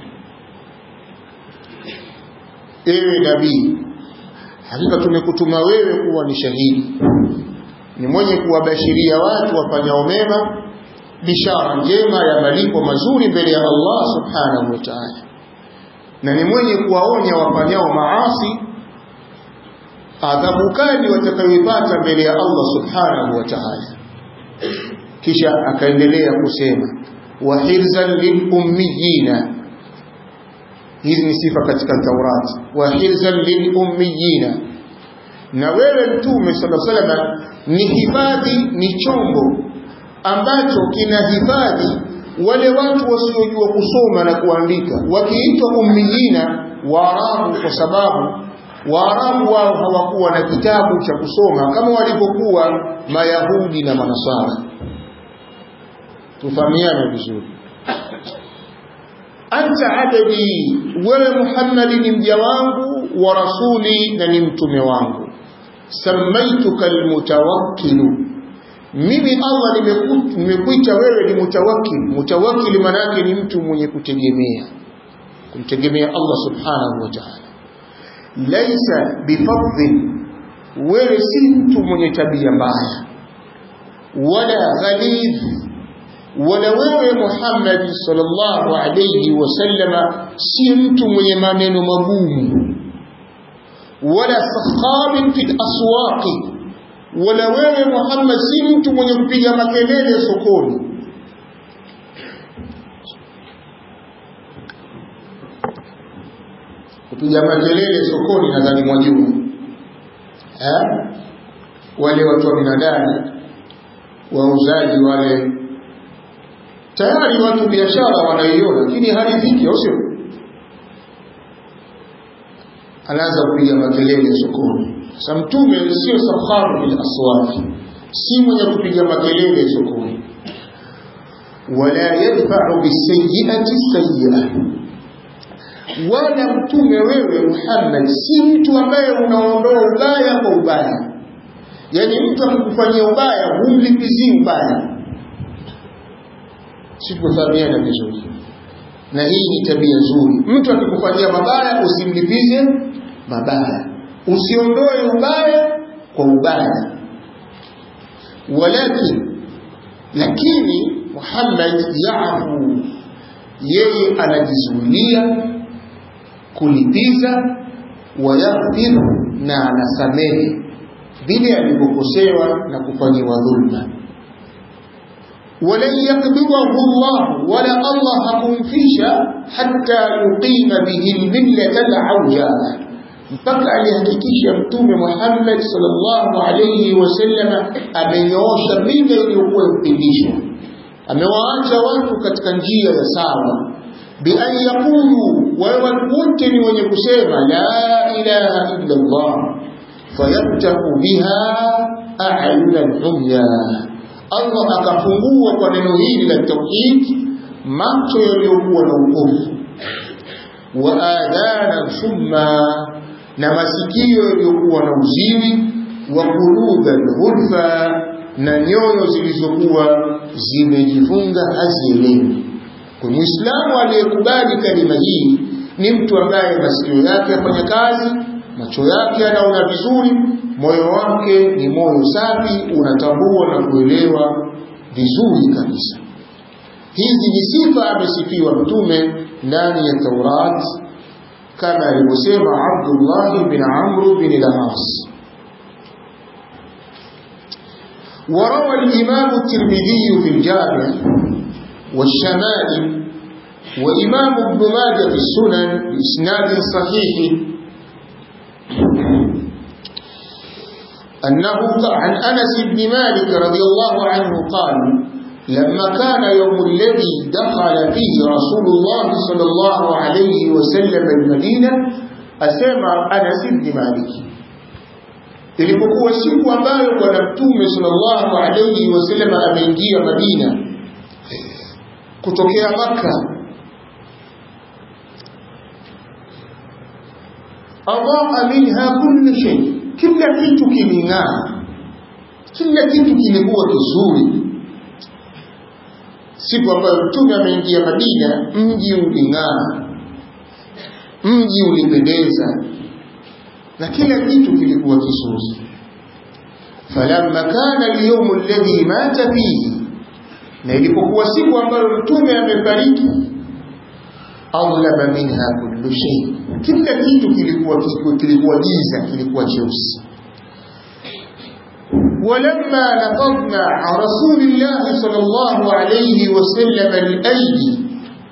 ewe nabii hakika tumekutuma wewe kuwa ni shahidi ni mwenye kuwabashiria watu wafanyao mema bishara njema ya malipo mazuri mbele ya Allah subhanahu wa ta'ala na ni mwenye kuwaonya wafanyao maasi adhabu kali watakayoipata mbele ya Allah subhanahu wa ta'ala kisha akaendelea kusema wa hirzan lilummiyina hizi ni sifa katika Taurat wa hirzan lilummiyina na wewe mtume sallallahu alaihi wasallam ni hifadhi ni chombo ambacho kinahifadhi wale watu wasiojua kusoma na kuandika wakiitwa ummiyina waarabu kwa sababu waarabu wao hawakuwa na kitabu cha kusoma kama walivyokuwa mayahudi na manasara tufahamiane vizuri anta abdi wewe muhammadi ni mja wangu wa rasuli na ni mtume wangu samaituka almutawakkilu mimi Allah nimekuita wewe ni mutawakkil mutawakkil manake ni mtu mwenye kutegemea kumtegemea Allah subhanahu wa ta'ala laisa bifadhin wewe si mtu mwenye tabia mbaya wala ghalidh wala wewe Muhammad sallallahu alayhi wasallama si mtu mwenye maneno magumu wala sakhabin fi aswaqi wala wewe Muhammad si mtu mwenye kupiga makelele sokoni kupiga makelele sokoni nadhani mwajua eh wale watu wa binadamu wauzaji wale tayari watu biashara wanaiona lakini haridhiki au sio anaanza kupiga makelele sokoni sasa mtume sio sakharu bil aswaq si mwenye kupiga makelele sokoni wala yadfa'u bisayyi'ati sayyi'a wala mtume wewe Muhammad si mtu ambaye unaondoa ubaya kwa ubaya yani mtu akikufanyia ubaya humlipizii ubaya sikufahamiana vizuri na hii ni tabia nzuri mtu akikufanyia mabaya usimlipize mabaya usiondoe ubaya kwa ubaya walakin lakini Muhammad yaafu yeye anajizuilia kulipiza wayaghfir na anasamehe vile alivyokosewa na kufanyiwa dhulma ولن يقبضه الله ولا الله hakumfisha hatta yuqima bihi almillata alawjala mpaka alihakikisha mtume Muhammad sallallahu alayhi wasallam amenyoosha mila iliyokuwa mpindisho amewaacha watu katika njia ya sawa bian yaqulu wawe wote ni wenye kusema la ilaha illa Allah fayaftahu biha a'yuna al-umya Allah akafungua kwa neno hili la tauhid macho yaliyokuwa na upofu wa adhana summa na masikio yaliyokuwa na uziwi wa quluban ghulfa na nyoyo zilizokuwa zimejifunga hazielewi kwa muislamu aliyekubali kalima hii ni mtu ambaye masikio yake yafanya kazi macho yake anaona vizuri moyo wake ni moyo safi unatambua na kuelewa vizuri kabisa hizi ni sifa amesifiwa mtume ndani ya Taurat kama alivyosema Abdullah bin Amr bin al-As وروى الإمام الترمذي في الجامع والشمائل وإمام ابن ماجه في السنن بإسناد صحيح أنه عن أنس بن مالك رضي الله عنه قال لما كان يوم الذي دخل فيه رسول الله صلى الله عليه وسلم المدينة أسمع أنس بن مالك ilipokuwa siku ambayo bwana mtume sallallahu alayhi wasallam ameingia Madina kutokea Makka adaa minha kulli shay kila kitu kiling'aa kila kitu kilikuwa kizuri siku ambayo mtume ameingia Madina mji uling'aa mji ulipendeza na kila kitu kilikuwa kizuri falamma kana al-yawm alladhi mata fihi na ilipokuwa siku ambayo mtume amefariki adlama minha kullu shay kila kitu kilikuwa kilikuwa giza kilikuwa cheusi ولما نقضنا عن رسول الله صلى الله عليه وسلم الأيدي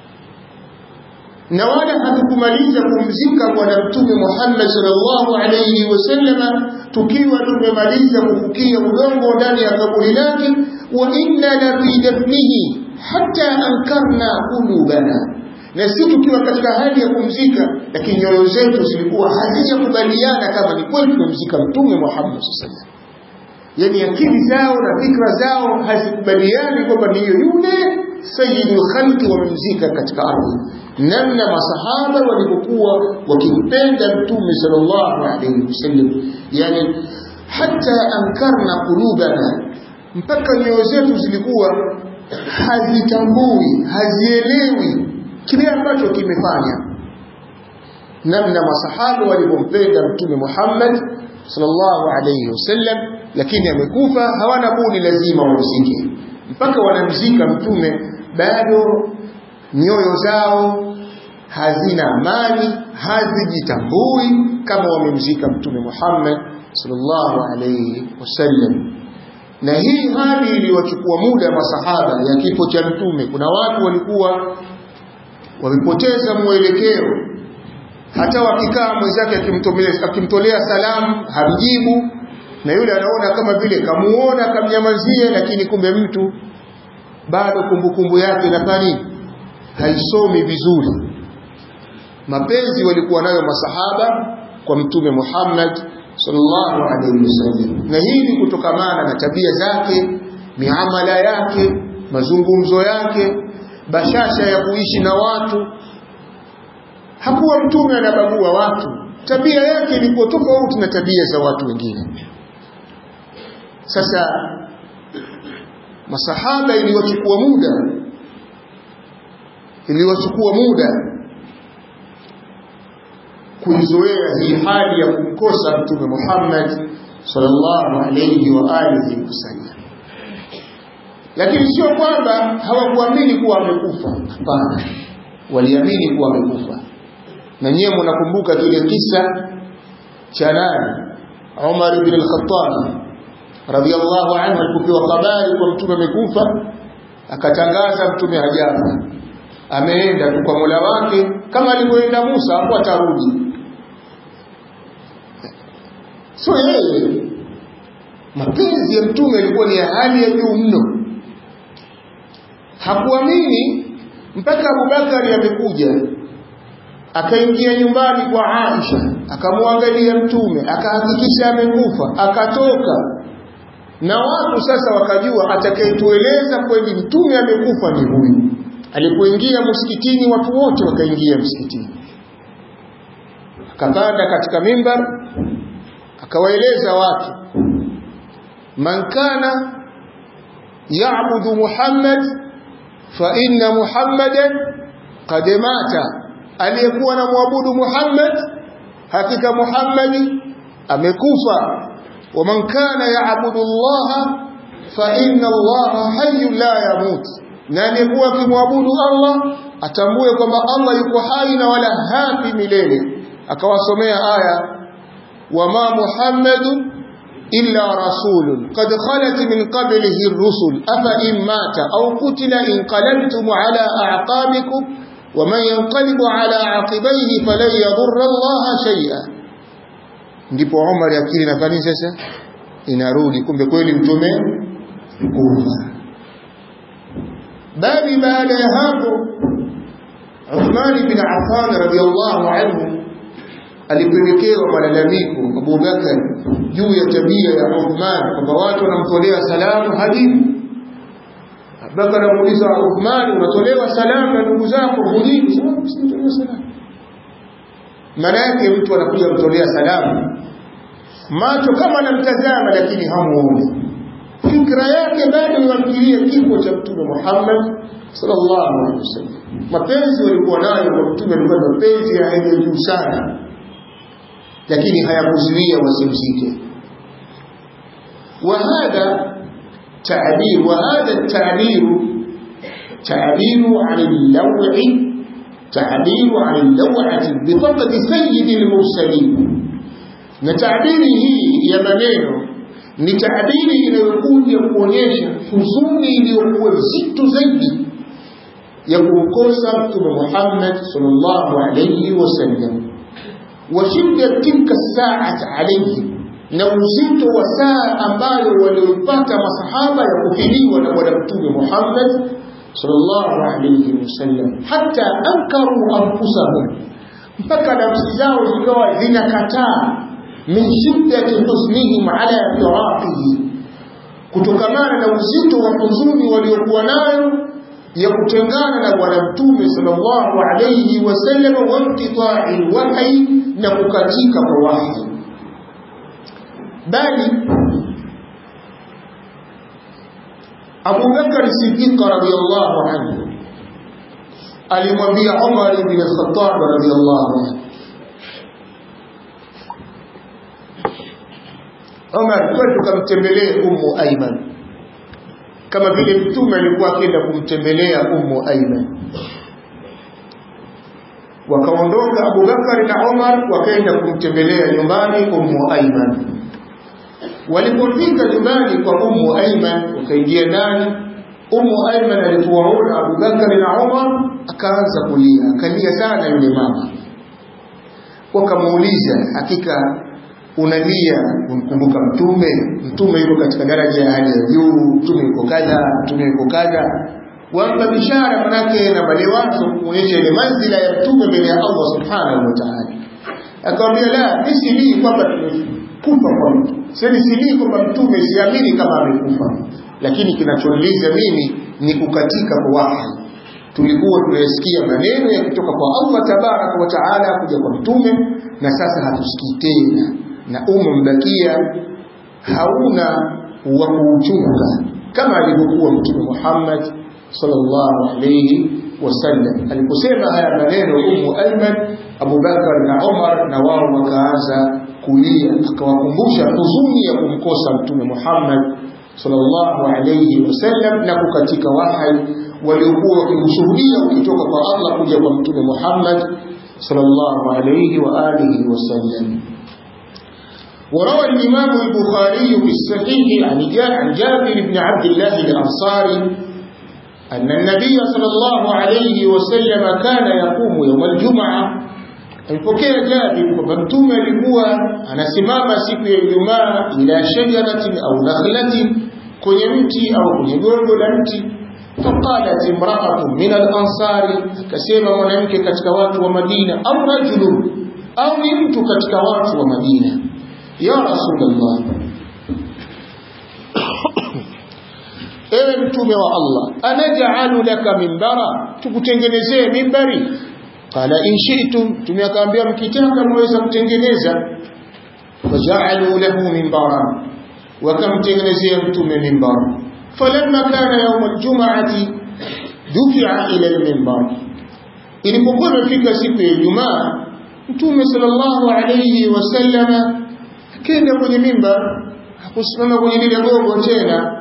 na wala hatukumaliza kumzika bwana mtume Muhammad sallallahu alayhi wasallama tukiwa tumemaliza kufukia udongo ndani ya kaburi lake wa inna la fi dafnihi hatta ankarna qulubana na si tukiwa katika hali ya kumzika lakini nyoyo zetu zilikuwa hazijakubaliana kama ni kweli tumzika mtume Muhammad sallallahu alayhi yani akili zao na fikra zao hazikubaliani kwamba ndiyo yule sayyidul khalqi wamemzika katika ardhi namna masahaba walipokuwa wakimpenda mtume sallallahu alayhi wasallam yani hata ankarna qulubana mpaka nyoyo zetu zilikuwa hazitambui hazielewi kile ambacho kimefanya namna masahaba walipompenda mtume Muhammad sallallahu alayhi wasallam lakini amekufa hawana budi lazima wamzike mpaka wanamzika mtume bado nyoyo zao hazina amani hazijitambui kama wamemzika mtume Muhammad sallallahu alayhi wasallam na hii hali iliwachukua muda masahaba ya kifo cha mtume kuna watu walikuwa wamepoteza mwelekeo hata wakikaa mwenzake akimtolea salamu hamjibu na yule anaona kama vile kamuona kamnyamazie lakini kumbe mtu bado kumbukumbu yake inafanya haisomi vizuri mapenzi walikuwa nayo masahaba kwa mtume Muhammad sallallahu alaihi wasallam na hii ni kutokamana na tabia zake miamala yake mazungumzo yake bashasha ya kuishi na watu hakuwa mtume anabagua watu tabia yake ilikuwa tofauti na tabia za watu wengine sasa masahaba iliwachukua muda iliwachukua muda kuizoea hii hali ya kumkosa mtume Muhammad sallallahu alayhi wa alihi wasallam lakini sio kwamba hawakuamini kuwa amekufa hapana waliamini kuwa amekufa na nyewe mnakumbuka kile kisa cha nani Umar ibn al-Khattab radhiallahu anhu alipopewa habari kwa mtume amekufa akatangaza mtume hajafa ameenda tu kwa Mola wake kama alivyoenda Musa hapo atarudi sio yeye mapenzi ya mtume yalikuwa ni ya hali ya juu mno hakuamini mpaka Abubakari amekuja akaingia nyumbani kwa Aisha akamwangalia mtume akahakikisha amekufa akatoka na watu sasa wakajua atakayetueleza kweli mtume amekufa ni huyu alipoingia msikitini watu wote wakaingia msikitini akapanda katika mimbar akawaeleza watu man kana ya'budu Muhammad fa inna Muhammadan qad mata aliyekuwa na muabudu Muhammad hakika Muhammadi amekufa wa man kana ya'budu Allah fa inna Allah hayyun la yamut na aliyekuwa akimwabudu Allah atambue kwamba Allah yuko hai na wala hafi milele akawasomea aya wama Muhammadun إلا رسول قد خلت من قبله الرسل أفإن مات أو قتل انقلبتم على أعقابكم ومن ينقلب على عقبيه فلن يضر الله شيئا ndipo Umar akili nafani sasa inarudi kumbe kweli mtume kufa bali baada ya hapo Uthman bin Affan radhiallahu anhu alipelekewa malalamiko Abu Bakar juu ya tabia ya Uthman kwamba watu wanamtolea salamu hajibu Abubakar anamuuliza Uthman unatolewa salamu na ndugu zako hujibu simtolewa salamu maana yake mtu anakuja kumtolea salamu macho kama anamtazama lakini hamuoni fikra yake bado inamfikiria kifo cha mtume Muhammad sallallahu alaihi wasallam mapenzi walikuwa nayo kwa mtume alikuwa mapenzi ya hali ya juu sana lakini hayakuzuia wasimzike وهذا تعبير وهذا التعبير تعبير عن اللوع تعبير عن اللوعة بفقد سيد المرسلين na tabiri hii ya maneno ni tabiri inayokuja kuonyesha huzuni iliyokuwa nzito zaidi ya kumkosa mtume Muhammad sallallahu alayhi wasallam wa shidda tilka saat alayhim na uzito wa saa ambayo walioipata masahaba ya kufiliwa na bwana mtume Muhammad sallallahu alayhi wasallam hata ankaru anfusahum mpaka nafsi zao zikawa zinakataa min shiddati husnihim ala firaqihi kutokamana na uzito wa huzuni waliokuwa nayo ya kutengana na bwana mtume sallallahu alayhi wasallam wa inqita'i wahyi na kukatika kwa wahyi bali Abu Bakar Siddiq radhiyallahu anhu alimwambia Umar ibn al-Khattab radhiyallahu anhu Umar twende tukamtembelee Ummu Aiman kama vile mtume alikuwa akienda kumtembelea Ummu Aiman wakaondoka Abu Bakar na Umar wakaenda kumtembelea nyumbani Ummu Aiman walipofika nyumbani kwa Ummu Aiman wakaingia ndani Ummu Aiman alipowaona Abu Bakar na Umar akaanza kulia akalia sana yule mama wakamuuliza hakika unalia kumkumbuka mtume mtume yuko katika daraja ya hali ya juu mtume yuko kadha mtume yuko kadha wampa bishara manake na balewazo kuonyesha ile manzila ya mtume mbele ya Allah subhanahu wa ta'ala akamwambia la mimi silii kwamba tumekufa kwa mtu sasa silii kwamba mtume siamini kama amekufa lakini kinachoniuliza mimi ni kukatika kwa wahi tulikuwa tunayasikia maneno yakitoka kwa Allah tabaraka wa taala kuja kwa mtume na sasa hatusikii tena na umma mbakia hauna wa kuuchunga kama alivyokuwa mtume Muhammad sallallahu alayhi wasallam aliposema haya maneno Ummu Ayman Abu Bakar na Umar na wao wakaanza kulia akawakumbusha huzuni ya kumkosa mtume Muhammad sallallahu alayhi wasallam na kukatika wahai waliokuwa wakimshuhudia ukitoka kwa Allah kuja kwa mtume Muhammad sallallahu alayhi wa alihi wasallam وروى الإمام البخاري في الصحيح عن جابر بن عبد الله الأنصاري أن النبي صلى الله عليه وسلم كان يقوم يوم الجمعة alipokea Jabir kwamba mtume alikuwa anasimama siku ya Ijumaa ila shajaratin au nakhlatin, kwenye mti au kwenye gogo la mti, faqalat imra'atu min al-ansari akasema mwanamke katika watu wa Madina au rajulun au ni mtu katika watu wa Madina ya rasulullah ewe mtume wa Allah anaj'alu laka minbara tukutengenezee mimbari qala in shi'tum tumeakaambia mkitaka mweza kutengeneza faja'alu lahu minbara wakamtengenezea mtume mimbara falamma kana yawm aljum'ati dufi'a ila alminbar ilipokuwa imefika siku ya Ijumaa mtume sallallahu alayhi wasallama akaenda kwenye mimbar hakusimama kwenye lile gogo tena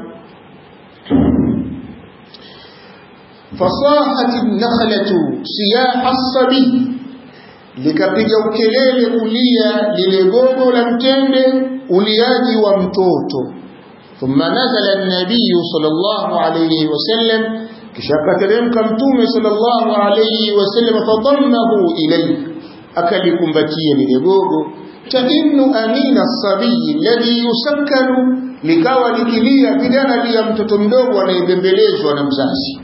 fasahat nakhlatu siyaha as-sabi likapiga ukelele kulia lile gogo la mtende uliaji wa mtoto thumma nazala an-nabiy sallallahu alayhi wasallam kisha akateremka mtume sallallahu alayhi wasallam fadammahu ilayhi akalikumbatia lile gogo tainnu anina as-sabi alladhi yusakkanu likawa likilia bidana ya mtoto mdogo anayebembelezwa na mzazi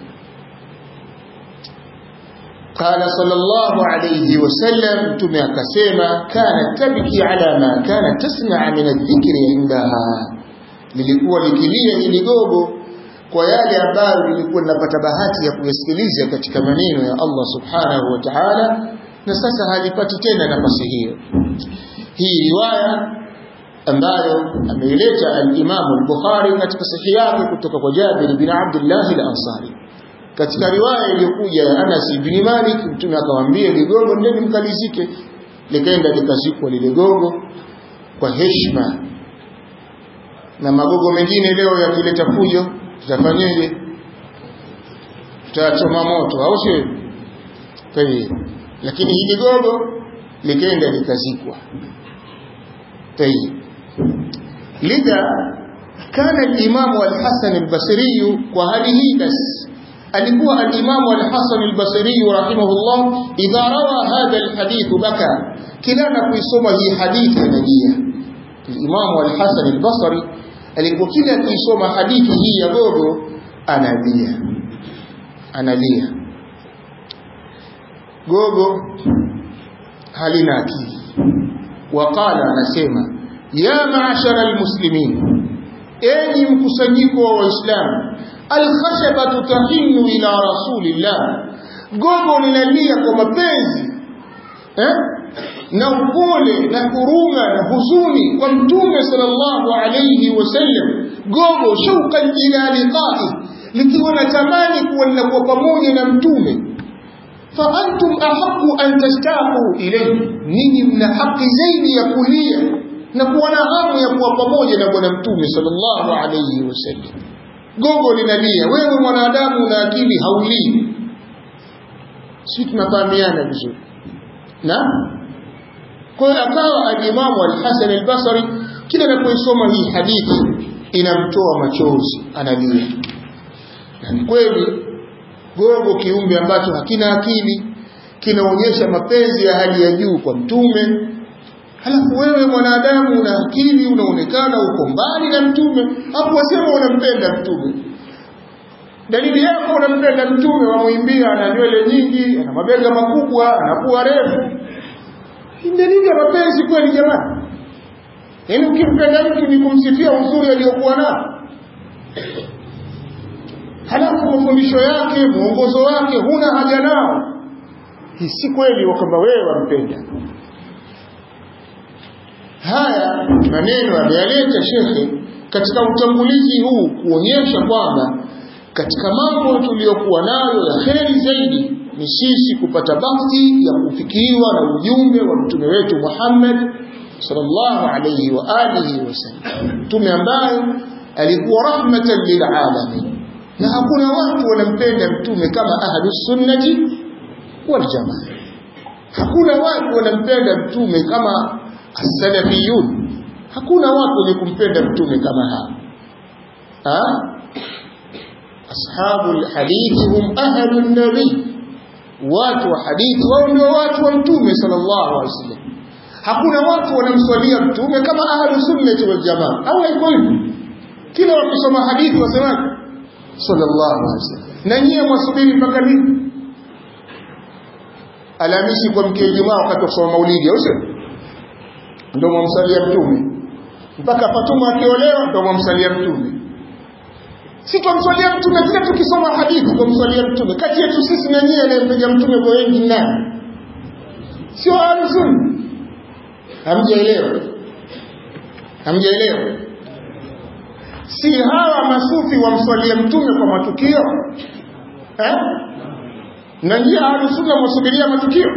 قال صلى الله عليه وسلم تمي akasema كانت تبكي على ما كانت تسمع من الذكر عندها lilikuwa likilia hili gogo kwa yale ambayo lilikuwa linapata bahati ya kuyasikiliza katika maneno ya Allah subhanahu wa ta'ala na sasa halipati tena nafasi hiyo hii riwaya ambayo ameileta al-Imam al-Bukhari katika sahihi yake kutoka kwa Jabir bin Abdullah al-Ansari katika riwaya iliyokuja ya Anas ibn Malik mtume akamwambia ligogo ndeni mkalizike likaenda likazikwa lile gogo kwa heshima na magogo mengine leo yakileta fujo tutafanyeje tutachoma moto au sio tayi lakini hili gogo likaenda likazikwa tayi lidha kana al-Imam al-Hasan al-Basri kwa hali hii basi alikuwa al-Imam al-Hasan al-Basri rahimahullah idha rawa hadha al-hadith baka kila anapoisoma hii hadithi analia al-Imam al-Hasan al-Basri alikuwa kila akisoma hadithi hii ya gogo analia analia gogo halina akili waqala anasema ya ma'ashara al-muslimin enyi mkusanyiko wa waislamu alkhashabatu tahinu ila rasulillah gogo linalia kwa mapenzi eh? na upole na huruma na huzuni kwa mtume sallallahu alayhi wasallam gogo shauqan ila liqa'i likiwa na tamani kuwa linakuwa pamoja na mtume fa antum ahqqu an tashtaqu ilayhi ninyi mna haki zaidi ya kulia na kuwa na hamu ya kuwa pamoja na bwana mtume sallallahu alayhi wasallam gogo linalia wewe mwanadamu una akili haulii si tunafahamiana vizuri na kwa hiyo akawa alimamu al-Hasan al-Basri kila anapoisoma hii hadithi inamtoa machozi analia na kweli gogo kiumbe ambacho hakina akili kinaonyesha mapenzi ya hali ya juu kwa mtume halafu wewe mwanadamu una akili unaonekana uko mbali na mtume hapo wasema unampenda mtume dalili yako unampenda mtume wamwimbia ana nywele nyingi ana mabega makubwa ana pua refu ni dalili ya mapenzi kweli jamani yaani ukimpenda mtu ni kumsifia uzuri aliyokuwa nao halafu mafundisho yake mwongozo wake huna haja nao hii si kweli kwamba wewe wampenda haya maneno ameyaleta shekhe katika utangulizi huu kuonyesha kwamba katika mambo tuliyokuwa nayo ya kheri zaidi ni sisi kupata bakti ya kufikiriwa na ujumbe wa mtume wetu Muhammad sallallahu alayhi wa alihi wasallam mtume ambaye alikuwa rahmatan lilalamin na hakuna watu wanampenda mtume kama ahlus sunnati wal jamaa hakuna watu wanampenda mtume kama as-salafiyun hakuna watu wenye kumpenda mtume kama hawa ha ashabul hadithi hum ahlun nabii watu wa hadithi wao ndio watu wa mtume sallallahu alaihi wasallam hakuna watu wanamswalia mtume kama ahlus sunnah wal jamaa au haiko hivyo kila wakisoma hadithi wasemaje sallallahu alaihi wasallam na nyie mwasubiri mpaka lini Alhamisi kwa mke Ijumaa wakati wa kusoma maulidi au sio ndio mwamsalia mtume mpaka Fatuma akiolewa ndio mwamsalia mtume si tumswalia mtume kila tukisoma hadithi tumswalia mtume kati yetu sisi na nyie anayempiga mtume kwa wengi nani sio ahlus-sunna hamjaelewa hamjaelewa si hawa masufi wamswalia mtume kwa matukio eh na nyie ahlus-sunna mwasubiria matukio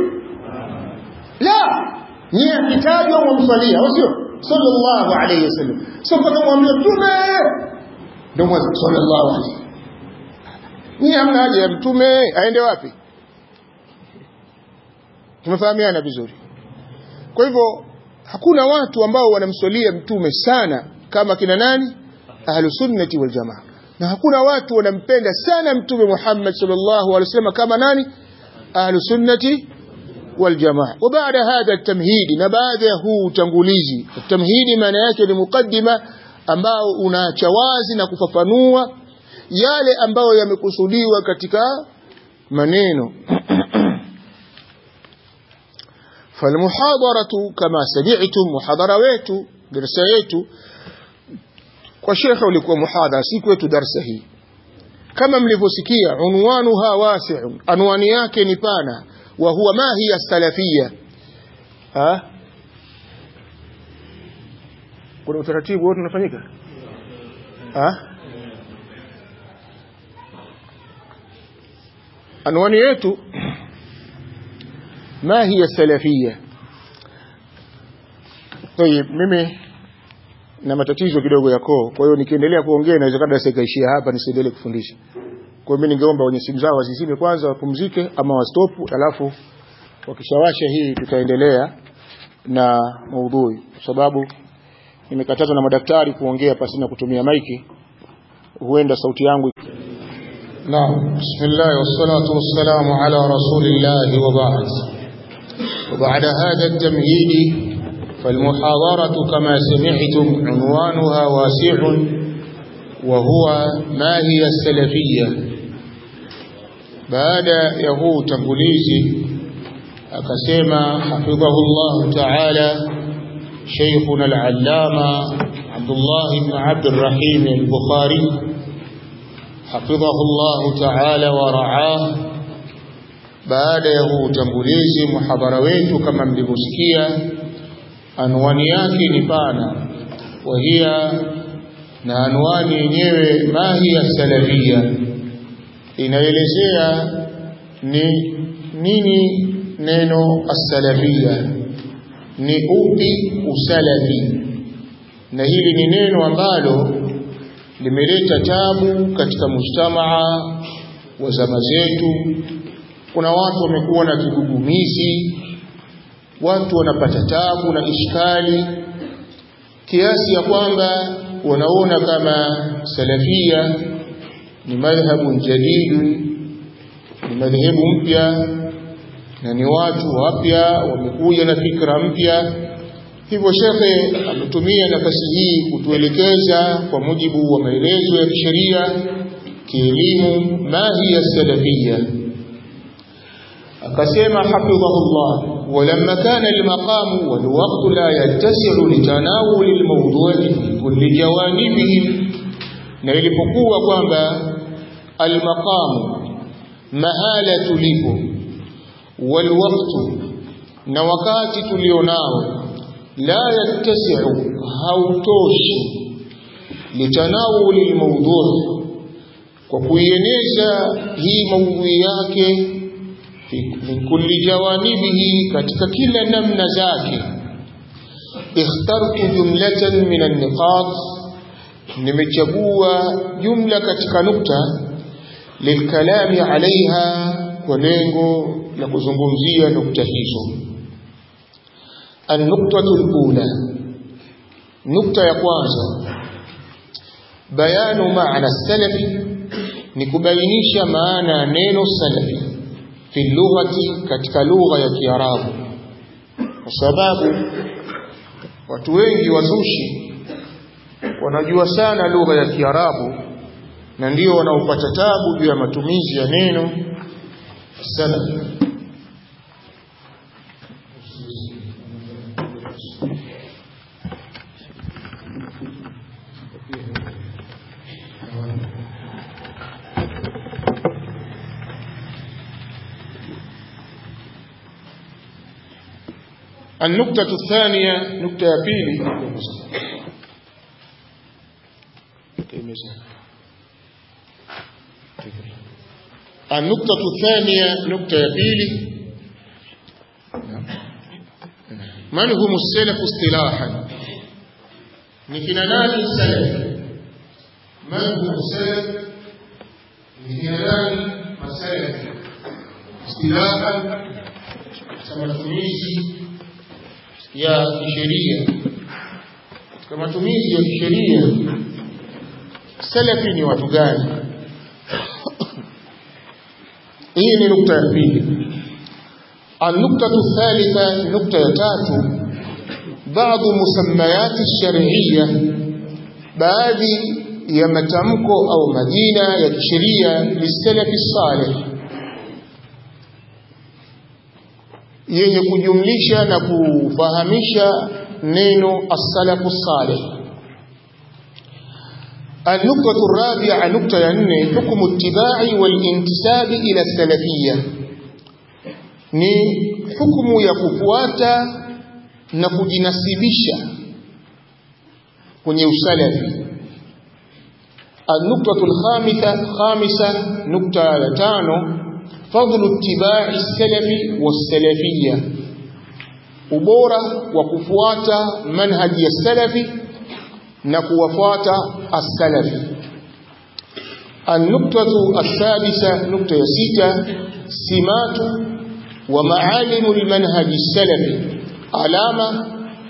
la nyie akitajwa mwamswalia au sio sallallahu alayhi wasallam sio kama mwambie mtume ndio mwanzo sallallahu alayhi nyie hamna haja ya mtume aende wapi tumefahamiana vizuri kwa hivyo hakuna watu ambao wanamswalia mtume sana kama kina nani ahlusunnati wal jamaa na hakuna watu wanampenda sana mtume Muhammad sallallahu alaihi wasallam kama nani ahlusunnati wal jamaa wa baada hadha tamhidi na baada ya huu utangulizi tamhidi maana yake ni mukaddima ambao unaacha wazi na kufafanua yale ambayo yamekusudiwa katika maneno فالمحاضرة كما سمعتم محاضرة wetu darasa yetu kwa shekhe ulikuwa muhadhara si kwetu darasa hii kama mlivyosikia unwanuha wasi'un anwani yake ni pana wa huwa ma hiya salafia ha kuna utaratibu wote unafanyika ha anwani yetu ما هي السلفية طيب mimi na matatizo kidogo ya koo kwa hiyo nikiendelea kuongea inawezekana darasa ikaishia hapa nisiendelee kufundisha kwa hiyo mimi ningeomba wenye simu zao wazizime kwanza wapumzike ama wastopu alafu wakishawasha hii tutaendelea na maudhui kwa sababu nimekatazwa na madaktari kuongea pasina kutumia maiki huenda sauti yangu نعم بسم الله والصلاة والسلام على رسول الله وبعد وبعد هذا التمهيد فالمحاضرة كما سمعتم عنوانها واسع وهو ما هي السلفية بعد يهو تنقليزي أكسيما حفظه الله تعالى شيخنا العلامة عبد الله بن عبد الرحيم البخاري حفظه الله تعالى ورعاه baada ya huu utangulizi muhadhara wetu kama mlivyosikia anwani yake ni pana wahia na anwani yenyewe mahiya salafia inaelezea ni nini neno as-salafia ni upi usalafi na hili ni neno ambalo limeleta tabu katika mujtamaa wa zama zetu kuna watu wamekuwa na kigugumizi watu wanapata tabu na ishkali kiasi ya kwamba wanaona kama salafia ni madhhabu jadidu ni madhehebu mpya na ni watu wapya wamekuja na fikra mpya hivyo shekhe ametumia nafasi hii kutuelekeza kwa mujibu wa maelezo ya kisheria kielimu ma hiya salafia akasema hafidhahullah ولما كان المقام والوقت لا يتسع لتناول الموضوع في كل جوانبه na ilipokuwa kwamba almaqamu mahala tulipo walwaqtu na wakati tulionao la yattasi'u hautoshi litanawuli almawdu' kwa kuieneza hii maudhui yake min kulli jawanibihi katika kila namna zake ikhtartu jumlatan min an-niqat nimechagua jumla katika nukta lilkalami alaiha kwa lengo la kuzungumzia nukta hizo النقطة الأولى نقطة ya kwanza bayanu maana salafi ni kubainisha maana ya neno salafi fi lughati katika lugha ya Kiarabu kwa sababu watu wengi wazushi wanajua sana lugha ya Kiarabu na ndio wanaopata tabu juu ya matumizi ya neno salaf النقطة الثانية نقطة بيلي النقطة الثانية نقطة بيلي من هم السلف اصطلاحا نكنانان السلف من هم السلف نكنانان السلف اصطلاحا matumizi ya kisheria katika matumizi ya kisheria salafi ni watu gani hii ni nukta ya pili النقطة الثالثة نقطة تاتو بعض مسميات الشرعية baadhi ya matamko au majina ya kisheria lisalafi salih yenye kujumlisha na kufahamisha neno as-salafu salih النقطة الرابعة نقطة يعني حكم اتباع والانتساب إلى السلفية ni hukumu ya kufuata na kujinasibisha kwenye usalafi النقطة الخامسة خامسة نقطة تانو فضل اتباع السلف والسلفية ubora wa kufuata manhaji ya salafi na kuwafuata as-salafi النقطة السادسة نقطة ستة سمات ومعالم المنهج السلفي علامة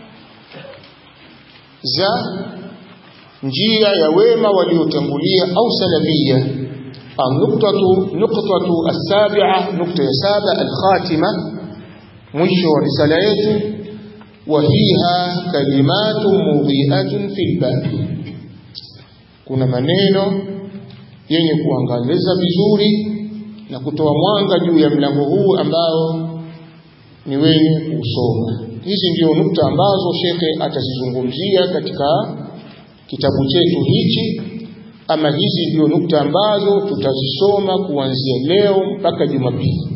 za njia ya wema waliotangulia au salafia النقطة نقطة السابعة نقطة سابع الخاتمة مشو رسالة وفيها كلمات مضيئة في الباب kuna maneno yenye kuangaliza vizuri na kutoa mwanga juu ya mlango huu ambao ni wenye kusoma. Hizi ndio nukta ambazo shekhe atazizungumzia katika kitabu chetu hichi, ama hizi ndio nukta ambazo tutazisoma kuanzia leo mpaka Jumapili,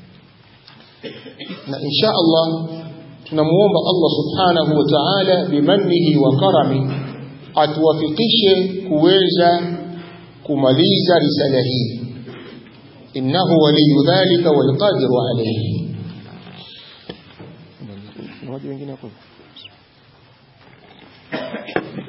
na insha Allah tunamuomba Allah subhanahu wa ta'ala bimannihi wa karami atuwafikishe kuweza kumaliza risala hii إنه ولي ذلك والقادر عليه wengine hapo